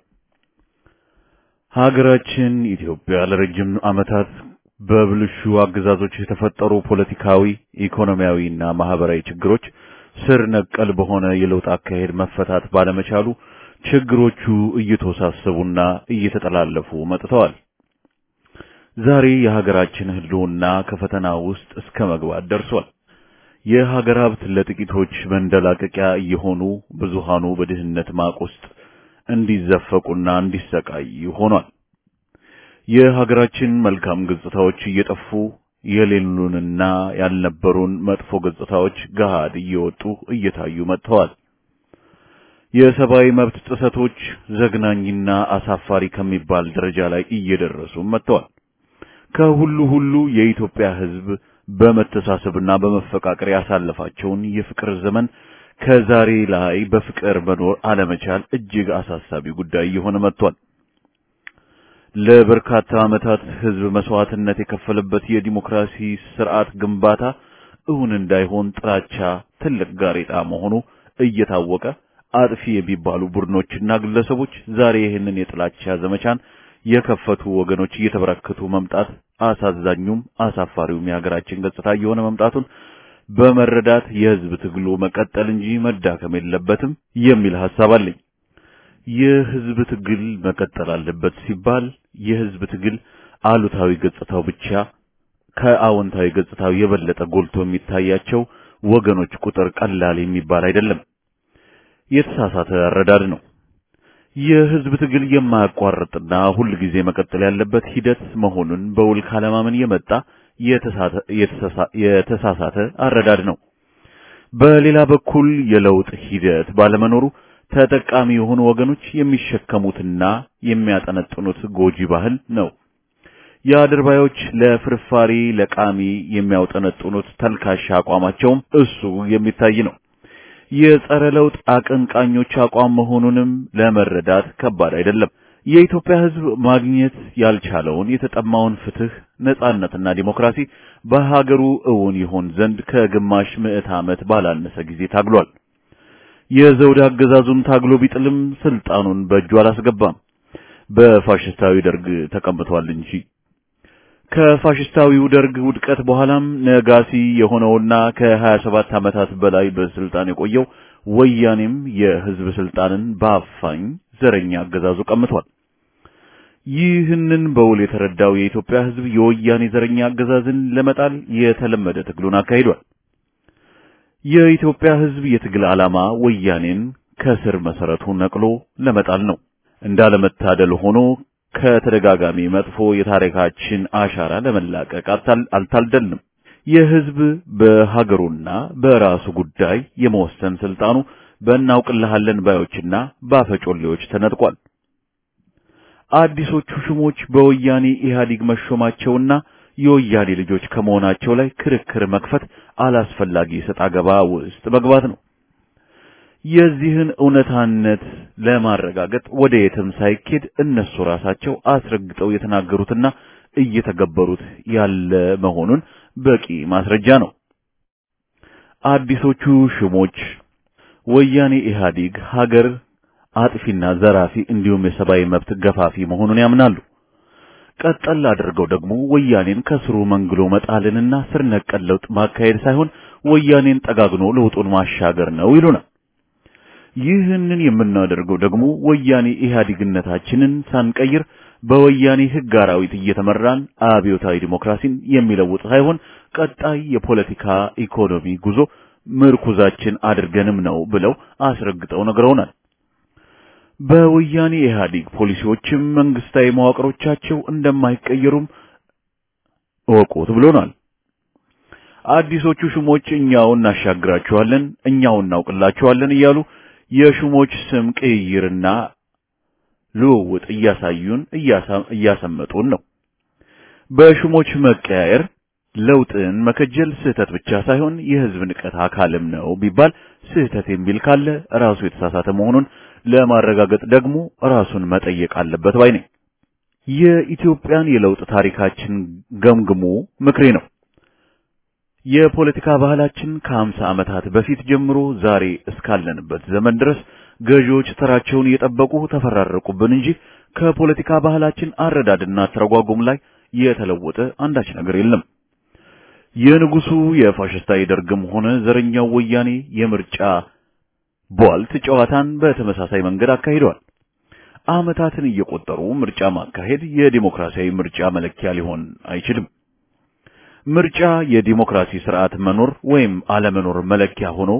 ሀገራችን ኢትዮጵያ ለረጅም ዓመታት በብልሹ አገዛዞች የተፈጠሩ ፖለቲካዊ፣ ኢኮኖሚያዊና ማህበራዊ ችግሮች ስር ነቀል በሆነ የለውጥ አካሄድ መፈታት ባለመቻሉ ችግሮቹ እየተወሳሰቡና እየተጠላለፉ መጥተዋል። ዛሬ የሀገራችን ህልውና ከፈተና ውስጥ እስከ መግባት ደርሷል። የሀገር ሀብት ለጥቂቶች መንደላቀቂያ እየሆኑ ብዙሃኑ በድህነት ማቅ ውስጥ እንዲዘፈቁና እንዲሰቃዩ ሆኗል። የሀገራችን መልካም ገጽታዎች እየጠፉ የሌሉንና ያልነበሩን መጥፎ ገጽታዎች ገሃድ እየወጡ እየታዩ መጥተዋል። የሰብአዊ መብት ጥሰቶች ዘግናኝና አሳፋሪ ከሚባል ደረጃ ላይ እየደረሱ መጥተዋል። ከሁሉ ሁሉ የኢትዮጵያ ሕዝብ በመተሳሰብና በመፈቃቀር ያሳለፋቸውን የፍቅር ዘመን ከዛሬ ላይ በፍቅር መኖር አለመቻል እጅግ አሳሳቢ ጉዳይ እየሆነ መጥቷል። ለበርካታ ዓመታት ሕዝብ መስዋዕትነት የከፈለበት የዲሞክራሲ ስርዓት ግንባታ እውን እንዳይሆን ጥላቻ ትልቅ ጋሬጣ መሆኑ እየታወቀ አጥፊ የሚባሉ ቡድኖችና ግለሰቦች ዛሬ ይህንን የጥላቻ ዘመቻን የከፈቱ ወገኖች እየተበረከቱ መምጣት አሳዛኙም አሳፋሪውም የሀገራችን ገጽታ እየሆነ መምጣቱን በመረዳት የህዝብ ትግሉ መቀጠል እንጂ መዳከም የለበትም የሚል ሐሳብ አለኝ። የህዝብ ትግል መቀጠል አለበት ሲባል የህዝብ ትግል አሉታዊ ገጽታው ብቻ ከአዎንታዊ ገጽታው የበለጠ ጎልቶ የሚታያቸው ወገኖች ቁጥር ቀላል የሚባል አይደለም። የተሳሳተ አረዳድ ነው። የህዝብ ትግል የማያቋርጥና ሁል ጊዜ መቀጠል ያለበት ሂደት መሆኑን በውል ካለማመን የመጣ የተሳሳተ አረዳድ ነው። በሌላ በኩል የለውጥ ሂደት ባለመኖሩ ተጠቃሚ የሆኑ ወገኖች የሚሸከሙትና የሚያጠነጥኑት ጎጂ ባህል ነው። የአድርባዮች ለፍርፋሪ ለቃሚ የሚያውጠነጥኑት ተልካሻ አቋማቸውም እሱ የሚታይ ነው። የጸረ ለውጥ አቀንቃኞች አቋም መሆኑንም ለመረዳት ከባድ አይደለም። የኢትዮጵያ ሕዝብ ማግኘት ያልቻለውን የተጠማውን ፍትህ፣ ነጻነትና ዲሞክራሲ በሀገሩ እውን ይሆን ዘንድ ከግማሽ ምዕት ዓመት ባላነሰ ጊዜ ታግሏል። የዘውድ አገዛዙን ታግሎ ቢጥልም ስልጣኑን በእጁ አላስገባም። በፋሽስታዊ ደርግ ተቀምጧል እንጂ ከፋሽስታዊው ደርግ ውድቀት በኋላም ነጋሲ የሆነውና ከ27 ዓመታት በላይ በስልጣን የቆየው ወያኔም የህዝብ ስልጣንን በአፋኝ ዘረኛ አገዛዙ ቀምቷል። ይህንን በውል የተረዳው የኢትዮጵያ ህዝብ የወያኔ ዘረኛ አገዛዝን ለመጣል የተለመደ ትግሉን አካሂዷል። የኢትዮጵያ ህዝብ የትግል ዓላማ ወያኔን ከስር መሰረቱ ነቅሎ ለመጣል ነው። እንዳለመታደል ሆኖ ከተደጋጋሚ መጥፎ የታሪካችን አሻራ ለመላቀቅ አልታደልንም። የህዝብ በሀገሩና በራሱ ጉዳይ የመወሰን ስልጣኑ በእናውቅልሃለን ባዮችና ባፈጮሌዎች ተነጥቋል። አዲሶቹ ሹሞች በወያኔ ኢህአዴግ መሾማቸውና የወያኔ ልጆች ከመሆናቸው ላይ ክርክር መክፈት አላስፈላጊ ሰጣ ገባ ውስጥ መግባት ነው። የዚህን እውነታነት ለማረጋገጥ ወደ የትም ሳይኬድ እነሱ ራሳቸው አስረግጠው የተናገሩትና እየተገበሩት ያለ መሆኑን በቂ ማስረጃ ነው። አዲሶቹ ሽሞች ወያኔ ኢህአዴግ ሀገር አጥፊና ዘራፊ እንዲሁም የሰብአዊ መብት ገፋፊ መሆኑን ያምናሉ። ቀጠል አድርገው ደግሞ ወያኔን ከስሩ መንግሎ መጣልንና ስር ነቀል ለውጥ ማካሄድ ሳይሆን ወያኔን ጠጋግኖ ለውጡን ማሻገር ነው ይሉናል። ይህንን የምናደርገው ደግሞ ወያኔ ኢህአዴግነታችንን ሳንቀይር በወያኔ ህግ አራዊት እየተመራን አብዮታዊ ዲሞክራሲን የሚለውጥ ሳይሆን ቀጣይ የፖለቲካ ኢኮኖሚ ጉዞ ምርኩዛችን አድርገንም ነው ብለው አስረግጠው ነግረውናል። በወያኔ ኢህአዴግ ፖሊሲዎችም መንግስታዊ መዋቅሮቻቸው እንደማይቀየሩም እወቁት ብሎናል። አዲሶቹ ሹሞች እኛው እናሻግራቸዋለን፣ እኛው እናውቅላቸዋለን እያሉ የሹሞች ስም ቅይርና ልውውጥ እያሳዩን እያሰመጡን ነው። በሹሞች መቀያየር ለውጥን መከጀል ስህተት ብቻ ሳይሆን የህዝብ ንቀት አካልም ነው ቢባል ስህተት የሚል ካለ ራሱ የተሳሳተ መሆኑን ለማረጋገጥ ደግሞ ራሱን መጠየቅ አለበት ባይ ነኝ። የኢትዮጵያን የለውጥ ታሪካችን ገምግሙ ምክሬ ነው። የፖለቲካ ባህላችን ከሀምሳ ዓመታት በፊት ጀምሮ ዛሬ እስካለንበት ዘመን ድረስ ገዢዎች ተራቸውን እየጠበቁ ተፈራረቁብን እንጂ ከፖለቲካ ባህላችን አረዳድና ተረጓጉም ላይ የተለወጠ አንዳች ነገር የለም። የንጉሱ የፋሽስታዊ ደርግም ሆነ ዘረኛው ወያኔ የምርጫ ቧልት ጨዋታን በተመሳሳይ መንገድ አካሂደዋል። ዓመታትን እየቆጠሩ ምርጫ ማካሄድ የዲሞክራሲያዊ ምርጫ መለኪያ ሊሆን አይችልም። ምርጫ የዲሞክራሲ ስርዓት መኖር ወይም አለመኖር መለኪያ ሆኖ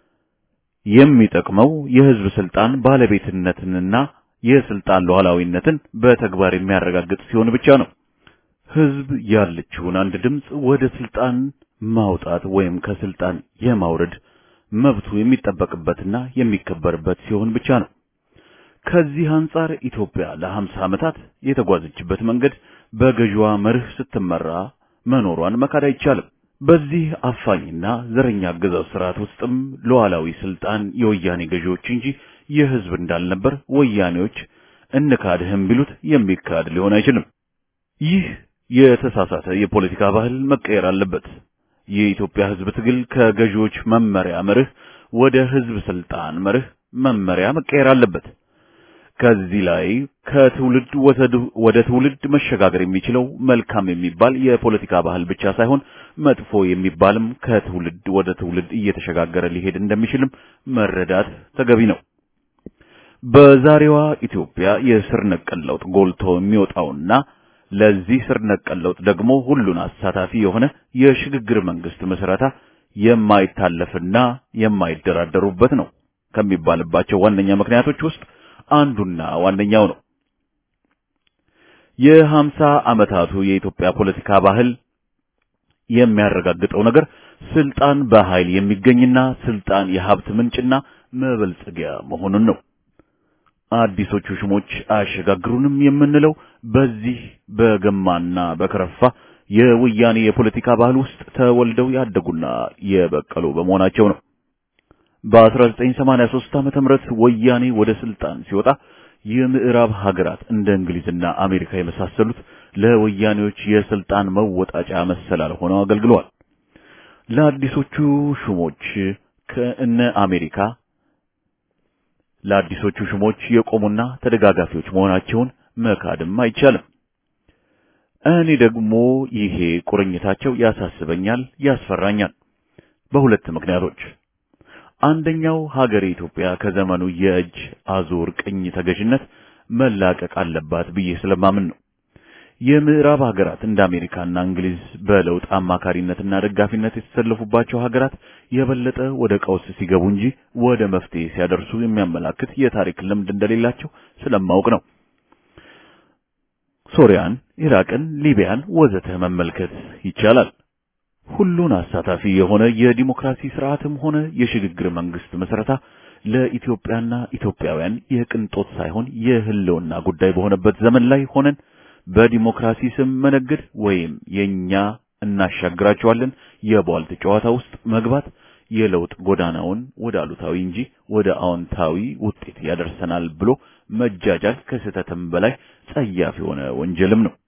የሚጠቅመው የህዝብ ስልጣን ባለቤትነትንና የስልጣን ሉዓላዊነትን በተግባር የሚያረጋግጥ ሲሆን ብቻ ነው። ህዝብ ያለችውን አንድ ድምፅ ወደ ስልጣን ማውጣት ወይም ከስልጣን የማውረድ መብቱ የሚጠበቅበትና የሚከበርበት ሲሆን ብቻ ነው። ከዚህ አንጻር ኢትዮጵያ ለሀምሳ ዓመታት የተጓዘችበት መንገድ በገዥዋ መርህ ስትመራ መኖሯን መካድ አይቻልም። በዚህ አፋኝና ዘረኛ አገዛዝ ስርዓት ውስጥም ሉዓላዊ ስልጣን የወያኔ ገዢዎች እንጂ የህዝብ እንዳልነበር ወያኔዎች እንካድህም ቢሉት የሚካድ ሊሆን አይችልም። ይህ የተሳሳተ የፖለቲካ ባህል መቀየር አለበት። የኢትዮጵያ ህዝብ ትግል ከገዢዎች መመሪያ መርህ ወደ ህዝብ ስልጣን መርህ መመሪያ መቀየር አለበት። ከዚህ ላይ ከትውልድ ወደ ትውልድ መሸጋገር የሚችለው መልካም የሚባል የፖለቲካ ባህል ብቻ ሳይሆን መጥፎ የሚባልም ከትውልድ ወደ ትውልድ እየተሸጋገረ ሊሄድ እንደሚችልም መረዳት ተገቢ ነው። በዛሬዋ ኢትዮጵያ የስር ነቀል ለውጥ ጎልቶ የሚወጣውና ለዚህ ስር ነቀል ለውጥ ደግሞ ሁሉን አሳታፊ የሆነ የሽግግር መንግስት ምስረታ የማይታለፍና የማይደራደሩበት ነው ከሚባልባቸው ዋነኛ ምክንያቶች ውስጥ አንዱና ዋነኛው ነው። የሀምሳ ዓመታቱ የኢትዮጵያ ፖለቲካ ባህል የሚያረጋግጠው ነገር ስልጣን በኃይል የሚገኝና ስልጣን የሀብት ምንጭና መበልጸጊያ መሆኑን ነው። አዲሶቹ ሹሞች አያሸጋግሩንም የምንለው በዚህ በገማና በከረፋ የወያኔ የፖለቲካ ባህል ውስጥ ተወልደው ያደጉና የበቀሉ በመሆናቸው ነው። በ1983 ዓመተ ምህረት ወያኔ ወደ ስልጣን ሲወጣ የምዕራብ ሀገራት እንደ እንግሊዝና አሜሪካ የመሳሰሉት ለወያኔዎች የስልጣን መወጣጫ መሰላል ሆነው አገልግለዋል። ለአዲሶቹ ሹሞች ከእነ አሜሪካ ለአዲሶቹ ሹሞች የቆሙና ተደጋጋፊዎች መሆናቸውን መካድም አይቻልም። እኔ ደግሞ ይሄ ቁርኝታቸው ያሳስበኛል፣ ያስፈራኛል በሁለት ምክንያቶች። አንደኛው ሀገር ኢትዮጵያ ከዘመኑ የእጅ አዙር ቅኝ ተገዥነት መላቀቅ አለባት ብዬ ስለማምን ነው። የምዕራብ ሀገራት እንደ አሜሪካና እንግሊዝ በለውጥ አማካሪነትና ደጋፊነት የተሰለፉባቸው ሀገራት የበለጠ ወደ ቀውስ ሲገቡ እንጂ ወደ መፍትሄ ሲያደርሱ የሚያመላክት የታሪክ ልምድ እንደሌላቸው ስለማውቅ ነው። ሶሪያን፣ ኢራቅን፣ ሊቢያን ወዘተ መመልከት ይቻላል። ሁሉን አሳታፊ የሆነ የዲሞክራሲ ስርዓትም ሆነ የሽግግር መንግስት መስረታ ለኢትዮጵያና ኢትዮጵያውያን የቅንጦት ሳይሆን የህልውና ጉዳይ በሆነበት ዘመን ላይ ሆነን በዲሞክራሲ ስም መነገድ ወይም የኛ እናሻግራቸዋለን የቧልት ጨዋታ ውስጥ መግባት የለውጥ ጎዳናውን ወደ አሉታዊ እንጂ ወደ አዎንታዊ ውጤት ያደርሰናል ብሎ መጃጃል ከስህተትም በላይ ጸያፍ የሆነ ወንጀልም ነው።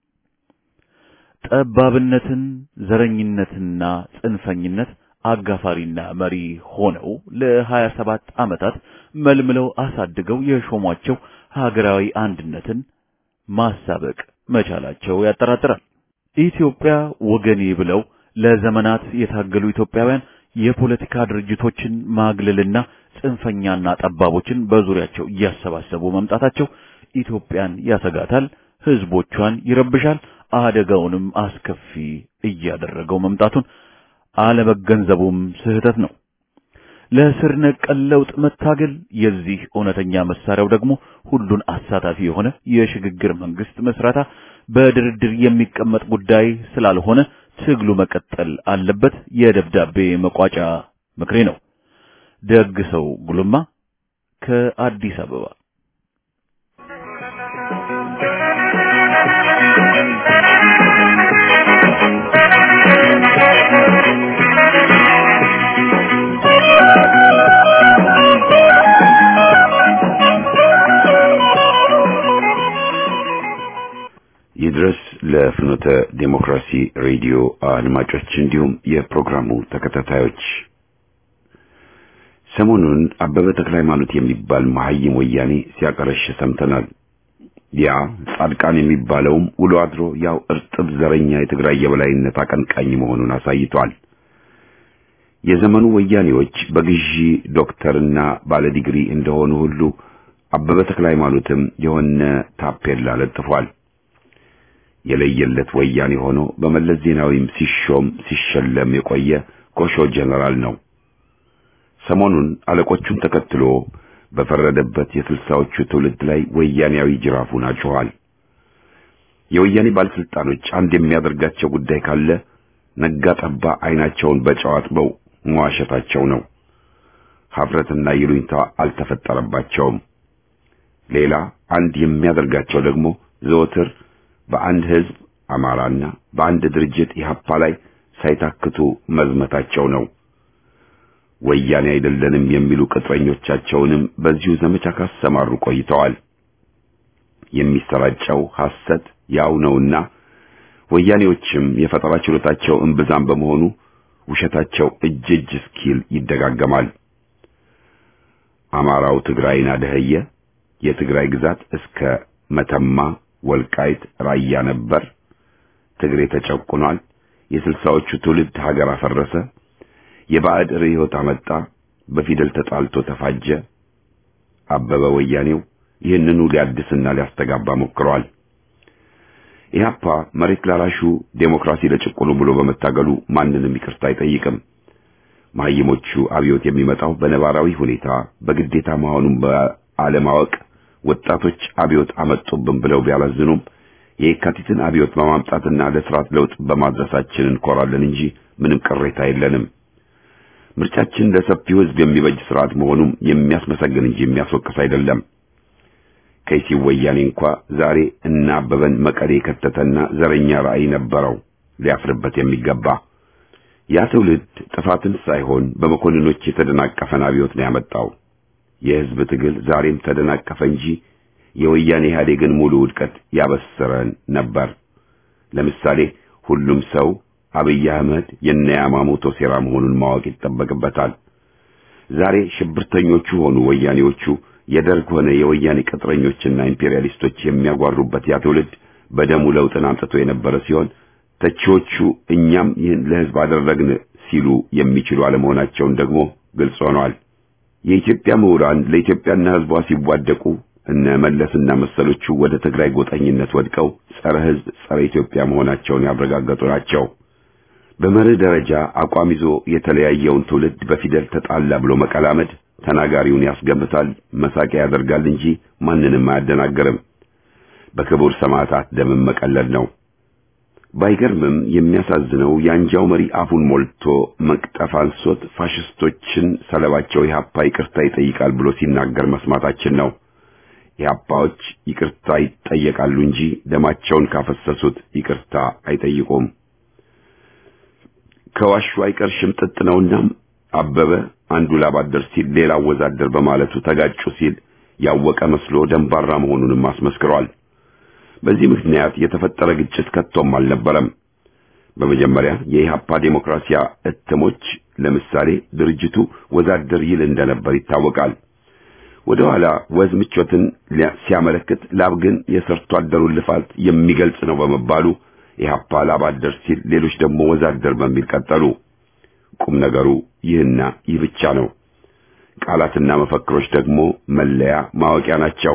ጠባብነትን፣ ዘረኝነትና ጽንፈኝነት አጋፋሪና መሪ ሆነው ለሀያ ሰባት ዓመታት መልምለው አሳድገው የሾሟቸው ሀገራዊ አንድነትን ማሳበቅ መቻላቸው ያጠራጥራል። ኢትዮጵያ ወገኔ ብለው ለዘመናት የታገሉ ኢትዮጵያውያን የፖለቲካ ድርጅቶችን ማግለልና ጽንፈኛና ጠባቦችን በዙሪያቸው እያሰባሰቡ መምጣታቸው ኢትዮጵያን ያሰጋታል፣ ህዝቦቿን ይረብሻል፣ አደጋውንም አስከፊ እያደረገው መምጣቱን አለመገንዘቡም ስህተት ነው። ለስር ነቀል ለውጥ መታገል የዚህ እውነተኛ መሳሪያው ደግሞ ሁሉን አሳታፊ የሆነ የሽግግር መንግስት መስራታ በድርድር የሚቀመጥ ጉዳይ ስላልሆነ ትግሉ መቀጠል አለበት። የደብዳቤ መቋጫ ምክሬ ነው። ደግ ሰው ጉልማ ከአዲስ አበባ ይድረስ ለፍኖተ ዴሞክራሲ ሬዲዮ አድማጮች እንዲሁም የፕሮግራሙ ተከታታዮች ሰሞኑን አበበ ተክለ ሃይማኖት የሚባል መሐይም ወያኔ ሲያቀረሽ ሰምተናል። ያ ጻድቃን የሚባለውም ውሎ አድሮ ያው እርጥብ ዘረኛ የትግራይ የበላይነት አቀንቃኝ መሆኑን አሳይቷል። የዘመኑ ወያኔዎች በግዢ ዶክተርና ባለዲግሪ እንደሆኑ ሁሉ አበበ ተክለ ሃይማኖትም የሆነ ታፔላ ለጥፏል። የለየለት ወያኔ ሆኖ በመለስ ዜናዊም ሲሾም ሲሸለም የቆየ ኮሾ ጀነራል ነው። ሰሞኑን አለቆቹን ተከትሎ በፈረደበት የስልሳዎቹ ትውልድ ላይ ወያኔያዊ ጅራፉን አጭኋል። የወያኔ ባለስልጣኖች አንድ የሚያደርጋቸው ጉዳይ ካለ ነጋ ጠባ አይናቸውን በጨው አጥበው መዋሸታቸው ነው። ሀፍረትና ይሉኝታ አልተፈጠረባቸውም። ሌላ አንድ የሚያደርጋቸው ደግሞ ዘወትር በአንድ ህዝብ አማራና በአንድ ድርጅት ኢህአፓ ላይ ሳይታክቱ መዝመታቸው ነው። ወያኔ አይደለንም የሚሉ ቅጥረኞቻቸውንም በዚሁ ዘመቻ ካሰማሩ ቆይተዋል። የሚሰራጨው ሐሰት ያው ነውና ወያኔዎችም የፈጠራ ችሎታቸው እምብዛም በመሆኑ ውሸታቸው እጅ እጅ እስኪል ይደጋገማል። አማራው ትግራይን አደኸየ፣ የትግራይ ግዛት እስከ መተማ ወልቃይት ራያ ነበር። ትግሬ ተጨቁኗል። የስልሳዎቹ ትውልድ ሀገር አፈረሰ። የባዕድ ርዕዮት አመጣ። በፊደል ተጣልቶ ተፋጀ። አበበ ወያኔው ይህንኑ ሊያድስና ሊያስተጋባ ሞክሯል። ኢህአፓ መሬት ላራሹ ዴሞክራሲ ለጭቁኑ ብሎ በመታገሉ ማንንም ይቅርታ አይጠይቅም። መሀይሞቹ አብዮት የሚመጣው በነባራዊ ሁኔታ በግዴታ መሆኑን በአለማወቅ ወጣቶች አብዮት አመጡብን ብለው ቢያላዝኑም የካቲትን አብዮት በማምጣትና ለስርዓት ለውጥ በማድረሳችን እንኮራለን እንጂ ምንም ቅሬታ የለንም። ምርጫችን ለሰፊው ሕዝብ የሚበጅ ስርዓት መሆኑም የሚያስመሰግን እንጂ የሚያስወቅስ አይደለም። ከይሲ ወያኔ እንኳ ዛሬ እና አበበን መቀሌ የከተተና ዘረኛ ራዕይ ነበረው ሊያፍርበት የሚገባ ያ ትውልድ ጥፋትን ሳይሆን በመኮንኖች የተደናቀፈን አብዮት ነው ያመጣው። የሕዝብ ትግል ዛሬም ተደናቀፈ እንጂ የወያኔ ኢህአዴግን ሙሉ ውድቀት ያበሰረን ነበር። ለምሳሌ ሁሉም ሰው አብይ አህመድ የነ ያማሞቶ ሴራ መሆኑን ማወቅ ይጠበቅበታል። ዛሬ ሽብርተኞቹ ሆኑ ወያኔዎቹ የደርግ ሆነ የወያኔ ቅጥረኞችና ኢምፔሪያሊስቶች የሚያጓሩበት ያ ትውልድ በደሙ ለውጥን አምጥቶ የነበረ ሲሆን ተቺዎቹ እኛም ይህን ለሕዝብ አደረግን ሲሉ የሚችሉ አለመሆናቸውን ደግሞ ግልጽ ሆኗል። የኢትዮጵያ ምሁራን ለኢትዮጵያና ሕዝቧ ሲዋደቁ እነ መለስና መሰሎቹ ወደ ትግራይ ጎጠኝነት ወድቀው ጸረ ሕዝብ፣ ጸረ ኢትዮጵያ መሆናቸውን ያረጋገጡ ናቸው። በመርህ ደረጃ አቋም ይዞ የተለያየውን ትውልድ በፊደል ተጣላ ብሎ መቀላመድ ተናጋሪውን ያስገምታል፣ መሳቂያ ያደርጋል እንጂ ማንንም አያደናግርም። በክቡር ሰማዕታት ደምም መቀለል ነው። ባይገርምም የሚያሳዝነው የአንጃው መሪ አፉን ሞልቶ መቅጠፍ አንሶት ፋሽስቶችን ሰለባቸው ኢህአፓ ይቅርታ ይጠይቃል ብሎ ሲናገር መስማታችን ነው። ኢህአፓዎች ይቅርታ ይጠየቃሉ እንጂ ደማቸውን ካፈሰሱት ይቅርታ አይጠይቁም። ከዋሹ አይቀር ሽምጥጥ ነውና አበበ አንዱ ላባደር ሲል ሌላ ወዛደር በማለቱ ተጋጩ ሲል ያወቀ መስሎ ደንባራ መሆኑንም አስመስክሯል። በዚህ ምክንያት የተፈጠረ ግጭት ከቶም አልነበረም። በመጀመሪያ የኢህአፓ ዴሞክራሲያ እትሞች ለምሳሌ ድርጅቱ ወዛደር ይል እንደነበር ይታወቃል። ወደ ኋላ ወዝ ምቾትን ሲያመለክት ላብ ግን የሰርቶ አደሩን ልፋት የሚገልጽ ነው በመባሉ ኢህአፓ ላብ አደር ሲል ሌሎች ደግሞ ወዛደር በሚል ቀጠሉ። ቁም ነገሩ ይህና ይህ ብቻ ነው። ቃላትና መፈክሮች ደግሞ መለያ ማወቂያ ናቸው።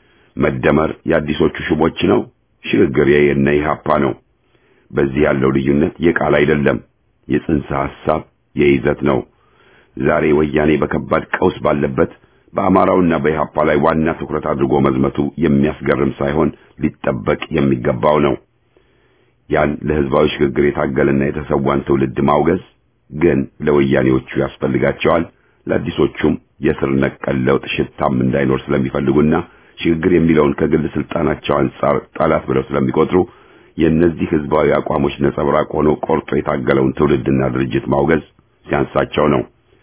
መደመር የአዲሶቹ ሹሞች ነው። ሽግግር የነ ኢህአፓ ነው። በዚህ ያለው ልዩነት የቃል አይደለም፣ የጽንሰ ሐሳብ የይዘት ነው። ዛሬ ወያኔ በከባድ ቀውስ ባለበት በአማራውና በኢህአፓ ላይ ዋና ትኩረት አድርጎ መዝመቱ የሚያስገርም ሳይሆን ሊጠበቅ የሚገባው ነው። ያን ለህዝባዊ ሽግግር የታገለና የተሰዋን ትውልድ ማውገዝ ግን ለወያኔዎቹ ያስፈልጋቸዋል። ለአዲሶቹም የስር ነቀል ለውጥ ሽታም እንዳይኖር ስለሚፈልጉና ሽግግር የሚለውን ከግል ስልጣናቸው አንጻር ጠላት ብለው ስለሚቆጥሩ የእነዚህ ህዝባዊ አቋሞች ነጸብራቅ ሆኖ ቆርጦ የታገለውን ትውልድና ድርጅት ማውገዝ ሲያንሳቸው ነው።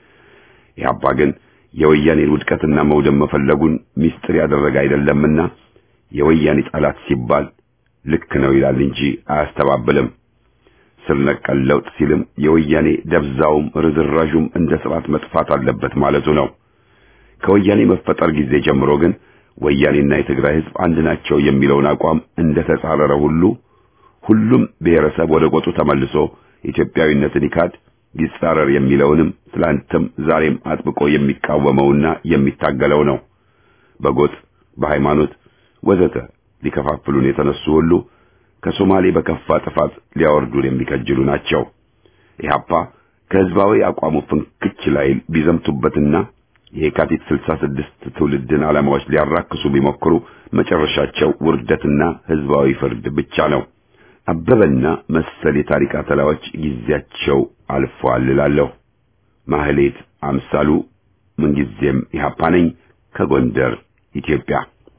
ኢህአፓ ግን የወያኔን ውድቀትና መውደም መፈለጉን ሚስጥር ያደረገ አይደለምና የወያኔ ጠላት ሲባል ልክ ነው ይላል እንጂ አያስተባብልም። ስር ነቀል ለውጥ ሲልም የወያኔ ደብዛውም ርዝራዡም እንደ ስርዓት መጥፋት አለበት ማለቱ ነው። ከወያኔ መፈጠር ጊዜ ጀምሮ ግን ወያኔና የትግራይ ህዝብ አንድ ናቸው የሚለውን አቋም እንደ ተጻረረ ሁሉ ሁሉም ብሔረሰብ ወደ ቆጡ ተመልሶ ኢትዮጵያዊነትን ይካድ ይጻረር የሚለውንም ትላንትም ዛሬም አጥብቆ የሚቃወመውና የሚታገለው ነው። በጎጥ በሃይማኖት ወዘተ ሊከፋፍሉን የተነሱ ሁሉ ከሶማሌ በከፋ ጥፋት ሊያወርዱን የሚከጅሉ ናቸው። ኢህአፓ ከህዝባዊ አቋሙ ፍንክች ላይ ቢዘምቱበትና የካቲት 66 ትውልድን ዓላማዎች ሊያራክሱ ቢሞክሩ መጨረሻቸው ውርደትና ህዝባዊ ፍርድ ብቻ ነው። አበበና መሰል የታሪክ አተላዎች ጊዜያቸው አልፏል እላለሁ። ማህሌት አምሳሉ ምንጊዜም ኢህአፓ ነኝ ከጎንደር ኢትዮጵያ።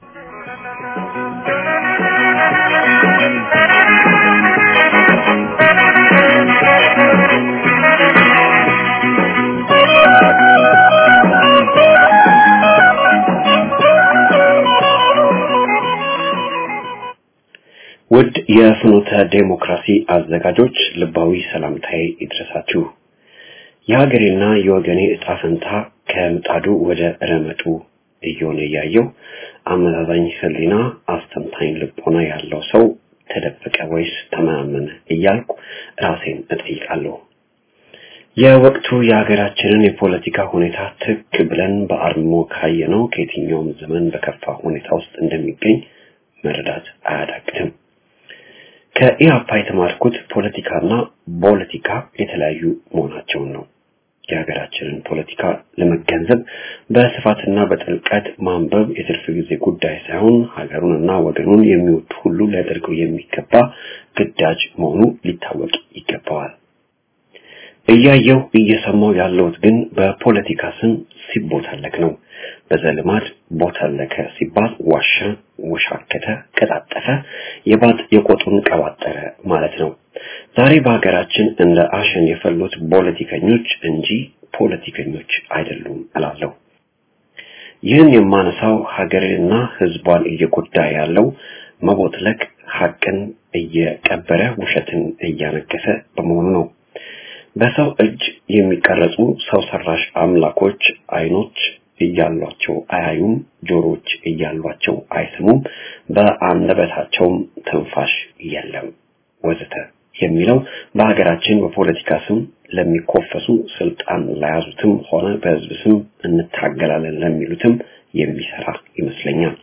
ውድ የፍኖተ ዴሞክራሲ አዘጋጆች ልባዊ ሰላምታዬ ይድረሳችሁ። የሀገሬና የወገኔ እጣ ፈንታ ከምጣዱ ወደ ረመጡ እየሆነ እያየው አመዛዛኝ ህሊና፣ አስተንታኝ ልቦና ያለው ሰው ተደበቀ ወይስ ተመናመነ እያልኩ ራሴን እጠይቃለሁ። የወቅቱ የሀገራችንን የፖለቲካ ሁኔታ ትክ ብለን በአርሞ ካየነው ከየትኛውም ዘመን በከፋ ሁኔታ ውስጥ እንደሚገኝ መረዳት አያዳግትም። ከኢህአፓ የተማርኩት ፖለቲካና ፖለቲካ የተለያዩ መሆናቸውን ነው። የሀገራችንን ፖለቲካ ለመገንዘብ በስፋትና በጥልቀት ማንበብ የትርፍ ጊዜ ጉዳይ ሳይሆን ሀገሩንና ወገኑን የሚወድ ሁሉ ሊያደርገው የሚገባ ግዳጅ መሆኑ ሊታወቅ ይገባዋል። እያየው እየሰማው ያለሁት ግን በፖለቲካ ስም ሲቦታለክ ነው። በዘልማድ ቦታለከ ሲባል ዋሻ፣ ወሻከተ፣ ቀጣጠፈ፣ የባጥ የቆጡን ቀባጠረ ማለት ነው። ዛሬ በሀገራችን እንደ አሸን የፈሉት ፖለቲከኞች እንጂ ፖለቲከኞች አይደሉም እላለሁ። ይህን የማነሳው ሀገርንና ሕዝቧን እየጎዳ ያለው መቦትለክ ሀቅን እየቀበረ ውሸትን እያነገሰ በመሆኑ ነው። በሰው እጅ የሚቀረጹ ሰው ሰራሽ አምላኮች አይኖች እያሏቸው አያዩም፣ ጆሮች እያሏቸው አይስሙም፣ በአንደበታቸውም ትንፋሽ የለም ወዘተ የሚለው በሀገራችን በፖለቲካ ስም ለሚኮፈሱ ስልጣን ለያዙትም ሆነ በህዝብ ስም እንታገላለን ለሚሉትም የሚሰራ ይመስለኛል።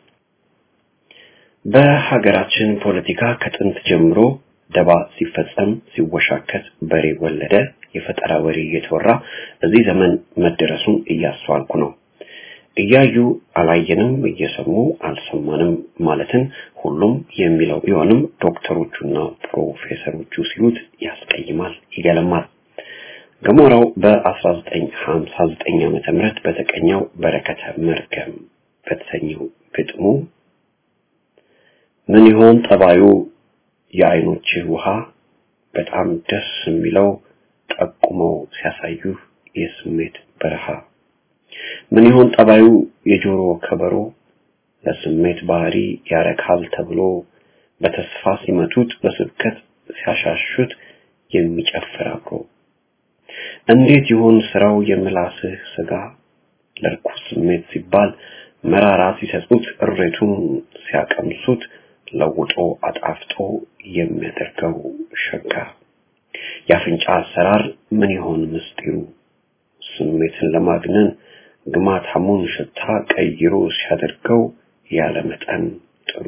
በሀገራችን ፖለቲካ ከጥንት ጀምሮ ደባ ሲፈጸም ሲወሻከት በሬ ወለደ የፈጠራ ወሬ እየተወራ እዚህ ዘመን መደረሱን እያስተዋልኩ ነው። እያዩ አላየንም፣ እየሰሙ አልሰማንም ማለትን ሁሉም የሚለው ቢሆንም ዶክተሮቹና ፕሮፌሰሮቹ ሲሉት ያስቀይማል፣ ይገለማል። ገሞራው በ1959 ዓመተ ምህረት በተቀኘው በረከተ መርገም በተሰኘው ግጥሙ ምን ይሆን ጠባዩ የአይኖችህ ውሃ በጣም ደስ የሚለው ጠቁመው ሲያሳዩ የስሜት በረሃ ምን ይሆን ጠባዩ የጆሮ ከበሮ ለስሜት ባህሪ ያረካል ተብሎ በተስፋ ሲመቱት በስብከት ሲያሻሹት የሚጨፍር አብሮ እንዴት ይሆን ስራው የምላስህ ስጋ ለርኩስ ስሜት ሲባል መራራ ሲሰጡት እሬቱን ሲያቀምሱት ለውጦ አጣፍጦ የሚያደርገው ሸጋ የአፍንጫ አሰራር ምን ይሆን ምስጢሩ ስሜትን ለማግነን ግማታሙን ሽታ ቀይሮ ሲያደርገው ያለ መጠን ጥሩ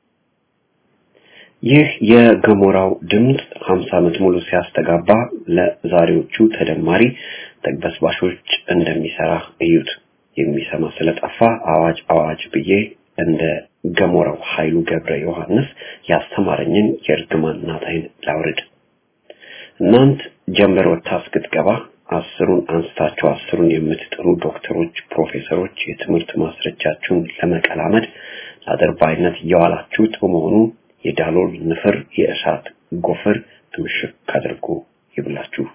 ይህ የገሞራው ድምፅ 50 ዓመት ሙሉ ሲያስተጋባ ለዛሬዎቹ ተደማሪ ተግበስባሾች እንደሚሰራ እዩት። የሚሰማ ስለጠፋ አዋጅ አዋጅ ብዬ እንደ ገሞራው ኃይሉ ገብረ ዮሐንስ ያስተማረኝን የእርግማን ናታይን ላውርድ። እናንት ጀንበር ወጥታ እስክትገባ አስሩን አንስታችሁ አስሩን የምትጥሩ ዶክተሮች፣ ፕሮፌሰሮች የትምህርት ማስረጃችሁን ለመቀላመድ ለአድርባይነት እየዋላችሁት በመሆኑ የዳሎል ንፍር የእሳት ጎፈር ትምሽክ አድርጎ ይብላችሁ።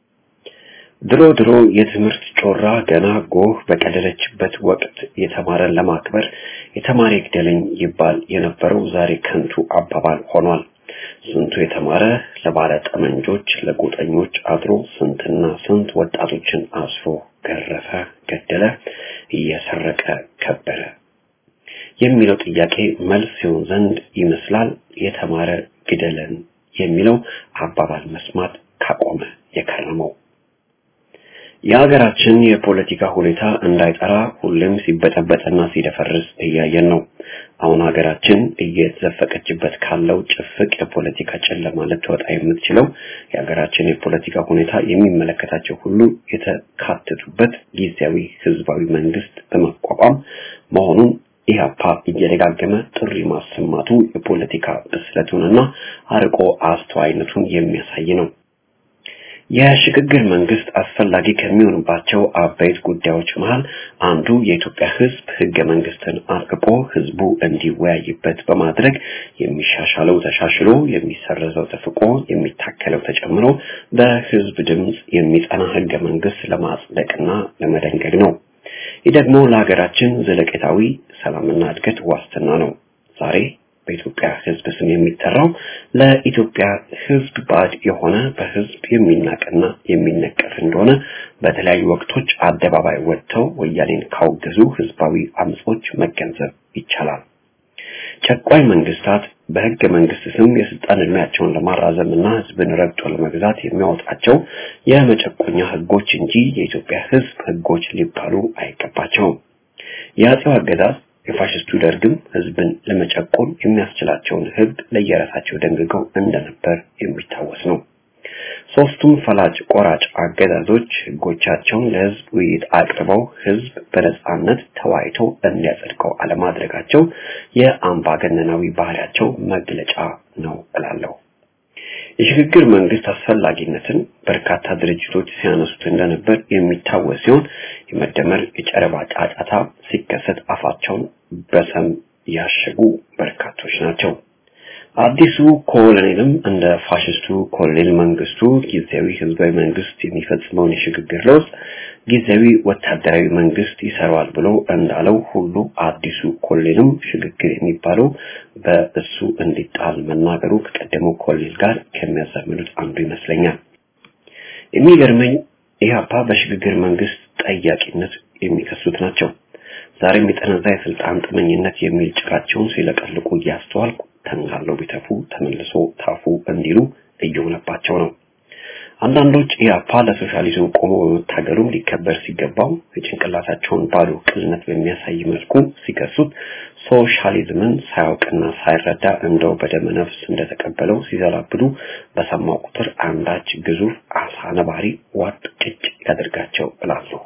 ድሮ ድሮ የትምህርት ጮራ ገና ጎህ በቀደለችበት ወቅት የተማረን ለማክበር የተማረ ይግደለኝ ይባል የነበረው ዛሬ ከንቱ አባባል ሆኗል። ስንቱ የተማረ ለባለ ጠመንጆች ለጎጠኞች አድሮ ስንትና ስንት ወጣቶችን አስሮ ገረፈ፣ ገደለ፣ እየሰረቀ ከበረ የሚለው ጥያቄ መልስ ሲሆን ዘንድ ይመስላል የተማረ ግደለን የሚለው አባባል መስማት ካቆመ የከረመው። የሀገራችን የፖለቲካ ሁኔታ እንዳይጠራ ሁሌም ሲበጠበጥና ሲደፈርስ እያየን ነው። አሁን ሀገራችን እየተዘፈቀችበት ካለው ጭፍቅ የፖለቲካ ጨለማ ልትወጣ የምትችለው የሀገራችን የፖለቲካ ሁኔታ የሚመለከታቸው ሁሉ የተካተቱበት ጊዜያዊ ህዝባዊ መንግስት በማቋቋም መሆኑን ኢህአፓ እየደጋገመ ጥሪ ማሰማቱ የፖለቲካ ብስለቱንና አርቆ አስተዋይነቱን የሚያሳይ ነው። የሽግግር መንግስት አስፈላጊ ከሚሆንባቸው አበይት ጉዳዮች መሃል አንዱ የኢትዮጵያ ህዝብ ህገ መንግስትን አርቅቆ ህዝቡ እንዲወያይበት በማድረግ የሚሻሻለው ተሻሽሎ የሚሰረዘው ተፍቆ የሚታከለው ተጨምሮ በህዝብ ድምፅ የሚጸና ህገ መንግስት ለማጽደቅና ለመደንገግ ነው። ይህ ደግሞ ለሀገራችን ዘለቄታዊ ሰላምና እድገት ዋስትና ነው። ዛሬ በኢትዮጵያ ህዝብ ስም የሚጠራው ለኢትዮጵያ ህዝብ ባዕድ የሆነ በህዝብ የሚናቅና የሚነቀፍ እንደሆነ በተለያዩ ወቅቶች አደባባይ ወጥተው ወያኔን ካወገዙ ህዝባዊ አመጾች መገንዘብ ይቻላል። ጨቋኝ መንግስታት በህገ መንግስት ስም የስልጣን እድሜያቸውን ለማራዘም እና ህዝብን ረግጦ ለመግዛት የሚያወጣቸው የመጨቆኛ ህጎች እንጂ የኢትዮጵያ ህዝብ ህጎች ሊባሉ አይገባቸውም። የአጼው አገዛዝ የፋሽስቱ ደርግም ህዝብን ለመጨቆን የሚያስችላቸውን ህግ ለየራሳቸው ደንግገው እንደነበር የሚታወስ ነው። ሶስቱም ፈላጭ ቆራጭ አገዛዞች ህጎቻቸውን ለህዝብ ውይይት አቅርበው ህዝብ በነጻነት ተወያይቶ እንዲያጸድቀው አለማድረጋቸው የአምባገነናዊ ባህሪያቸው መግለጫ ነው እላለሁ። የሽግግር መንግስት አስፈላጊነትን በርካታ ድርጅቶች ሲያነሱት እንደነበር የሚታወስ ሲሆን የመደመር የጨረባ ጫጫታ ሲከሰት አፋቸውን በሰም ያሸጉ በርካቶች ናቸው። አዲሱ ኮሎኔልም እንደ ፋሽስቱ ኮሎኔል መንግስቱ ጊዜያዊ ህዝባዊ መንግስት የሚፈጽመውን የሽግግር ለውጥ ጊዜያዊ ወታደራዊ መንግስት ይሰራዋል ብሎ እንዳለው ሁሉ አዲሱ ኮሎኔልም ሽግግር የሚባለው በእሱ እንዲጣል መናገሩ ከቀደመው ኮሎኔል ጋር ከሚያዛምዱት አንዱ ይመስለኛል። የሚገርመኝ ኢህአፓ በሽግግር መንግስት ጠያቂነት የሚከሱት ናቸው። ዛሬም የጠነዛ የስልጣን ጥመኝነት የሚል ጭቃቸውን ሲለቀልቁ እያስተዋልኩ ተንጋለው ቢተፉ ተመልሶ ታፉ እንዲሉ እየሆነባቸው ነው። አንዳንዶች ኢህአፓ ለሶሻሊዝም ቆሞ በመታገሉም ሊከበር ሲገባው የጭንቅላታቸውን ባዶ ቅልነት በሚያሳይ መልኩ ሲከሱት ሶሻሊዝምን ሳያውቅና ሳይረዳ እንደው በደመ ነፍስ እንደተቀበለው ሲዘላብዱ በሰማው ቁጥር አንዳች ግዙፍ አሳ ነባሪ ዋጥ ጭጭ ያደርጋቸው እላለሁ።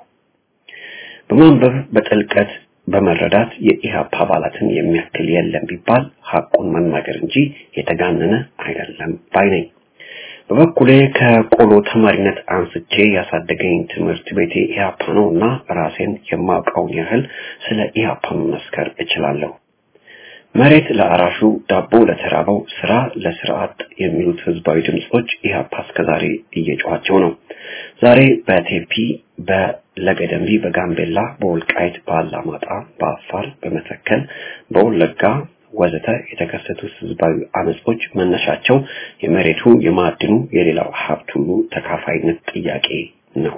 በማንበብ በጥልቀት በመረዳት የኢህአፓ አባላትን የሚያክል የለም ቢባል ሐቁን መናገር እንጂ የተጋነነ አይደለም ባይ ነኝ። በበኩሌ ከቆሎ ተማሪነት አንስቼ ያሳደገኝ ትምህርት ቤቴ ኢህአፓ ነው እና ራሴን የማውቀውን ያህል ስለ ኢህአፓ መመስከር እችላለሁ። መሬት ለአራሹ፣ ዳቦ ለተራበው፣ ስራ ለስርዓት የሚሉት ህዝባዊ ድምጾች ኢህአፓ እስከዛሬ እየጮኋቸው ነው። ዛሬ በቴፒ በለገደምቢ፣ በጋምቤላ፣ በወልቃይት፣ በአላማጣ፣ በአፋር፣ በመተከል፣ በወለጋ ወዘተ የተከሰቱት ህዝባዊ አመጾች መነሻቸው የመሬቱ፣ የማዕድኑ፣ የሌላው ሀብት ሁሉ ተካፋይነት ጥያቄ ነው።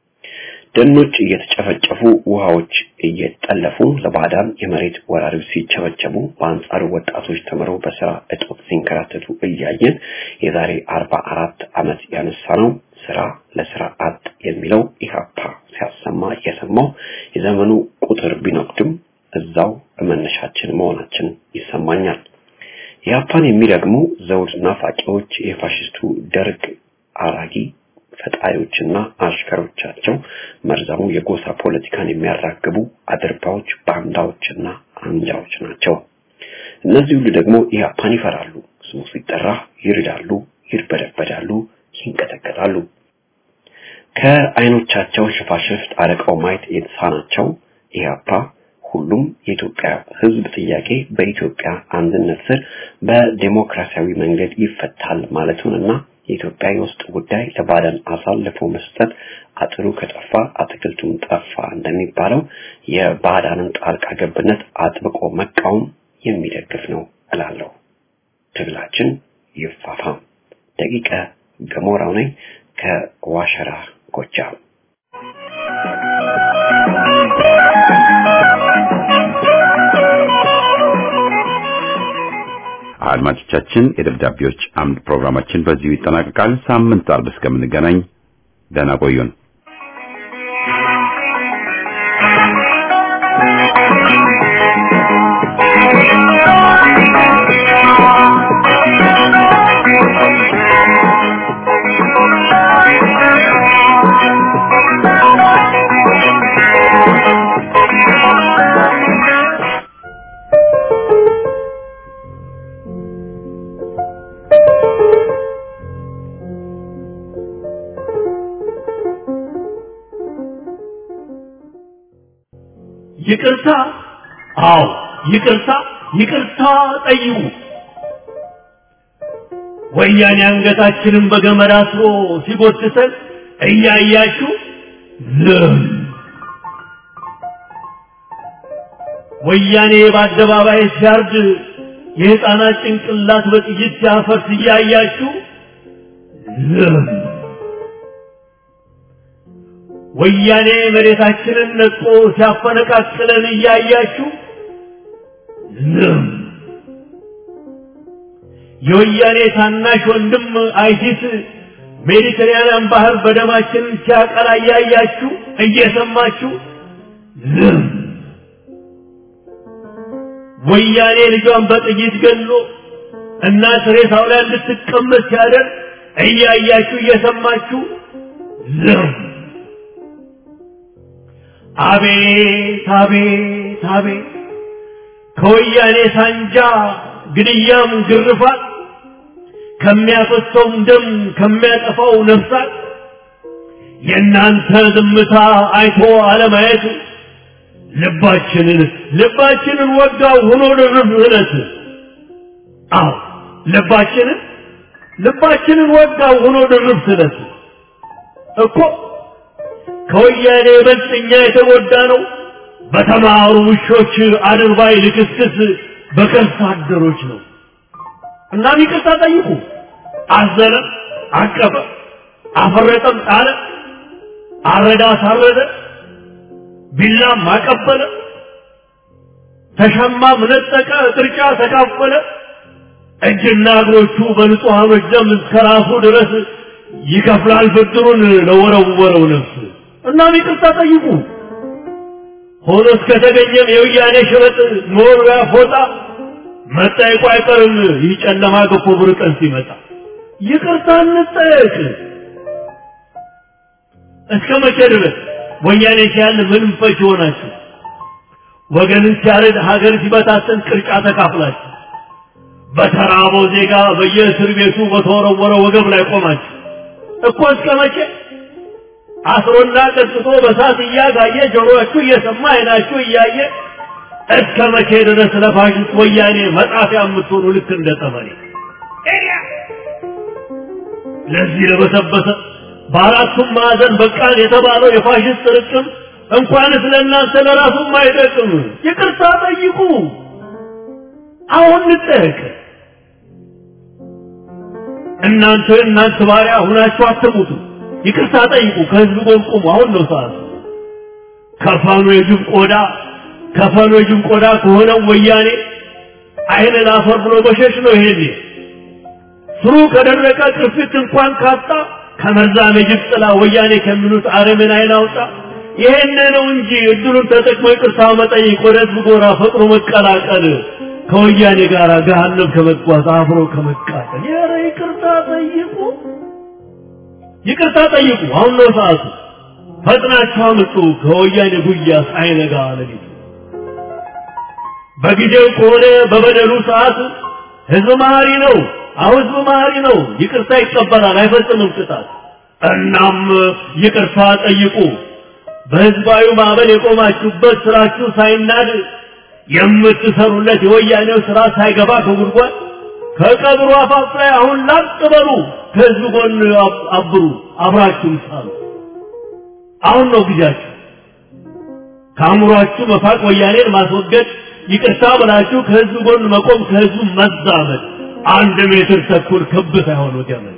ደኖች እየተጨፈጨፉ ውሃዎች እየጠለፉ ለባዳን የመሬት ወራሪዎች ሲቸበቸቡ በአንጻሩ ወጣቶች ተምረው በስራ እጦት ሲንከራተቱ እያየን የዛሬ አርባ አራት ዓመት ያነሳ ነው ስራ ለስራ አጥ የሚለው ኢህአፓ ሲያሰማ እየሰማው የዘመኑ ቁጥር ቢነቁድም እዛው በመነሻችን መሆናችን ይሰማኛል። ኢህአፓን የሚረግሙ ዘውድ ናፋቂዎች የፋሽስቱ ደርግ አራጊ ፈጣሪዎችና አሽከሮቻቸው መርዛሙ የጎሳ ፖለቲካን የሚያራግቡ አድርባዎች፣ ባንዳዎችና አንጃዎች ናቸው። እነዚህ ሁሉ ደግሞ ኢህአፓን ይፈራሉ። ስሙ ሲጠራ ይርዳሉ፣ ይርበደበዳሉ፣ ይንቀጠቀጣሉ። ከአይኖቻቸው ሽፋሽፍት አርቀው ማየት የተሳናቸው ኢህአፓ ሁሉም የኢትዮጵያ ሕዝብ ጥያቄ በኢትዮጵያ አንድነት ስር በዴሞክራሲያዊ መንገድ ይፈታል ማለቱንና የኢትዮጵያ የውስጥ ጉዳይ ለባዕዳን አሳልፎ መስጠት አጥሩ ከጠፋ አትክልቱም ጠፋ እንደሚባለው የባዕዳንን ጣልቃ ገብነት አጥብቆ መቃወም የሚደግፍ ነው እላለሁ። ትግላችን ይፋፋም። ደቂቀ ገሞራው ነኝ ከዋሸራ ጎጃም። አድማጮቻችን የደብዳቤዎች አምድ ፕሮግራማችን በዚሁ ይጠናቀቃል። ሳምንት አርብ እስከምንገናኝ ደህና ቆዩን። ይቅርታ፣ አዎ ይቅርታ፣ ይቅርታ ጠይቁ። ወያኔ አንገታችንን በገመድ አስሮ ሲጎትተን እያያችሁ ዝም። ወያኔ በአደባባይ ሲያርድ የሕፃናት ጭንቅላት በጥይት ሲያፈርስ እያያችሁ ዝም። ወያኔ መሬታችንን ነጥቆ ሲያፈነቃቅለን እያያችሁ ዝም። የወያኔ ታናሽ ወንድም አይሲስ ሜዲትራንያን ባህር በደማችን ሲያቀላ እያያችሁ እየሰማችሁ ዝም። ወያኔ ልጇን በጥይት ገሎ እናት ሬሳው ላይ እንድትቀመጥ ሲያደርግ እያያችሁ እየሰማችሁ ዝም። አቤት አቤት አቤት ከወያኔ ሳንጃ ግድያም ግርፋት ከሚያፈሰውም ደም ከሚያጠፋው ነፍሳት የእናንተ ዝምታ አይቶ አለማየት ልባችንን ልባችንን ወጋው ሆኖ ድርብ እለት አዎ ልባችንን ልባችንን ወጋው ሆኖ ድርብ ስለት እኮ ከወያኔ ይበልጥ እኛ የተጎዳ ነው በተማሩ ውሾች አድርባይ ልክስክስ በከርሳ አደሮች ነው። እናም ይቅርታ ጠይቁ። አዘነ፣ አቀፈ፣ አፈረጠም፣ ጣለ፣ አረዳ፣ አሳረደ፣ ቢላም አቀበለ፣ ተሸማም፣ ነጠቀ፣ ቅርጫ ተካፈለ። እጅና እግሮቹ በንጹሐኖች ደም እስከ ራሱ ድረስ ይከፍላል ብድሩን ለወረወረው ነፍስ። እናም ይቅርታ ጠይቁ። ሆኖ እስከተገኘም የውያኔ ሽበጥ መወርወያ ፎጣ መጠየቁ አይቀርም። ይህ ጨለማ ገፎ ብር ቀን ሲመጣ ይቅርታ እንጠየቅ። እስከ መቼ ድረስ ወያኔ ሲያል ምንም ፈች ሆናችሁ ወገንን ሲያረድ ሀገር ሲበታተን ቅርጫ ተካፍላችሁ በተራበው ዜጋ በየእስር ቤቱ በተወረወረ ወገብ ላይ ቆማችሁ እኮ እስከ መቼ አስሮና ቀጥቶ በሳት እያጋየ ጆሮአችሁ እየሰማ አይናችሁ እያየ እስከ መቼ ድረስ ለፋሽስት ወያኔ መጣፊያ የምትሆኑ ልክ እንደ ጠመኔ ለዚህ ለበሰበሰ በአራቱም ማዕዘን በቃን የተባለው የፋሽስት ርቅም እንኳንስ ለእናንተ ለራሱም አይጠቅም። ይቅርታ ጠይቁ። አሁን እንጠየቅ። እናንተ እናንተ ባሪያ ሁናችሁ አትሙቱ። ይቅርታ ጠይቁ። ከህዝብ ጎን ቁሙ። አሁን ነው ሰዓቱ። ከፋኑ የጅብ ቆዳ ከፋኑ የጅብ ቆዳ ከሆነው ወያኔ አይን ላፈር ብሎ በሸሽ ነው ይሄኔ ስሩ ከደረቀ ቅርፊት እንኳን ካጣ ከመርዛም የጅብ ጥላ ወያኔ ከሚሉት አረምን አይን አውጣ። ይሄን ነው እንጂ እድሉን ተጠቅሞ ይቅርታ መጠየቅ፣ ወደ ህዝብ ጎራ ፈጥኖ መቀላቀል፣ ከወያኔ ጋር ገሃነም ከመጓዝ አብሮ ከመቃጠል። ኧረ ይቅርታ ጠይቁ፣ ይቅርታ ጠይቁ። አሁን ነው ሰዓቱ። ፈጥናችሁ አምጡ ከወያኔ ጉያ ሳይነጋ ሌሊቱ። በጊዜው ከሆነ በበደሉ ሰዓት ህዝብ መሀሪ ነው። አሁን ህዝብ መሀሪ ነው። ይቅርታ ይቀበላል፣ አይፈጽምም ቅጣት። እናም ይቅርታ ጠይቁ። በህዝባዊ ማዕበል የቆማችሁበት ስራችሁ ሳይናድ የምትሰሩለት የወያኔው ስራ ሳይገባ ከጉድጓድ ከቀብሩ አፋፍ ላይ አሁን ላጥ በሉ። ከህዝብ ጎን አብሩ፣ አብራችሁም ሳሉ። አሁን ነው ጊዜያችሁ። ከአእምሯችሁ መፋቅ ወያኔን ማስወገድ፣ ይቅርታ ብላችሁ ከህዝብ ጎን መቆም፣ ከህዝቡ መዛመድ። አንድ ሜትር ተኩል ክብ ሳይሆን ገመድ።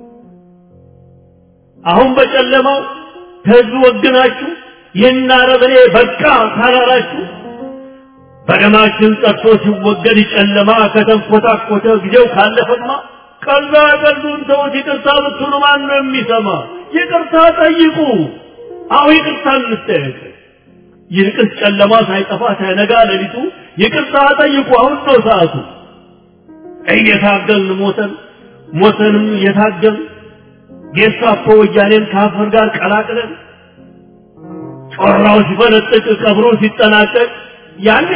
አሁን በጨለማው ከህዝብ ወግናችሁ ይህን አረመኔ በቃ ካላላችሁ በደማችን ጠጥቶ ሲወገድ ጨለማ ከተንኮታኮተ ጊዜው ካለፈማ ቀልዳ ቀልዱን ተውት። ይቅርታ ብትሉ ማን ነው የሚሰማ? ይቅርታ ጠይቁ። አሁ ይቅርታ እንጠየቅ። ይልቅስ ጨለማ ሳይጠፋ ሳይነጋ ሌሊቱ ይቅርታ ጠይቁ። አሁን ነው ሰዓቱ። እየታገልን ሞተን ሞተንም እየታገልን ጌስታፖ ወያኔን ከአፈር ጋር ቀላቅለን ጮራው ሲፈነጥቅ ቀብሩ ሲጠናቀቅ ያኔ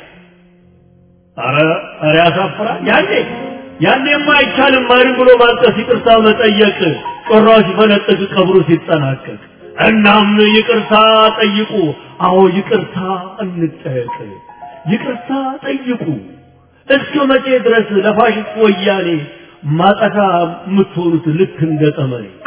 አረ አረ ያሳፍራል። ያኔ ያኔማ አይቻልም ማሪም ብሎ ማልቀስ፣ ይቅርታ መጠየቅ ጮራው ሲፈነጥቅ ቀብሩ ሲጠናቀቅ። እናም ይቅርታ ጠይቁ። አዎ ይቅርታ እንጠየቅ። ይቅርታ ጠይቁ። እስከ መቼ ድረስ ለፋሽስት ወያኔ ማጠፋ የምትሆኑት ልክ እንደ ጠመኔ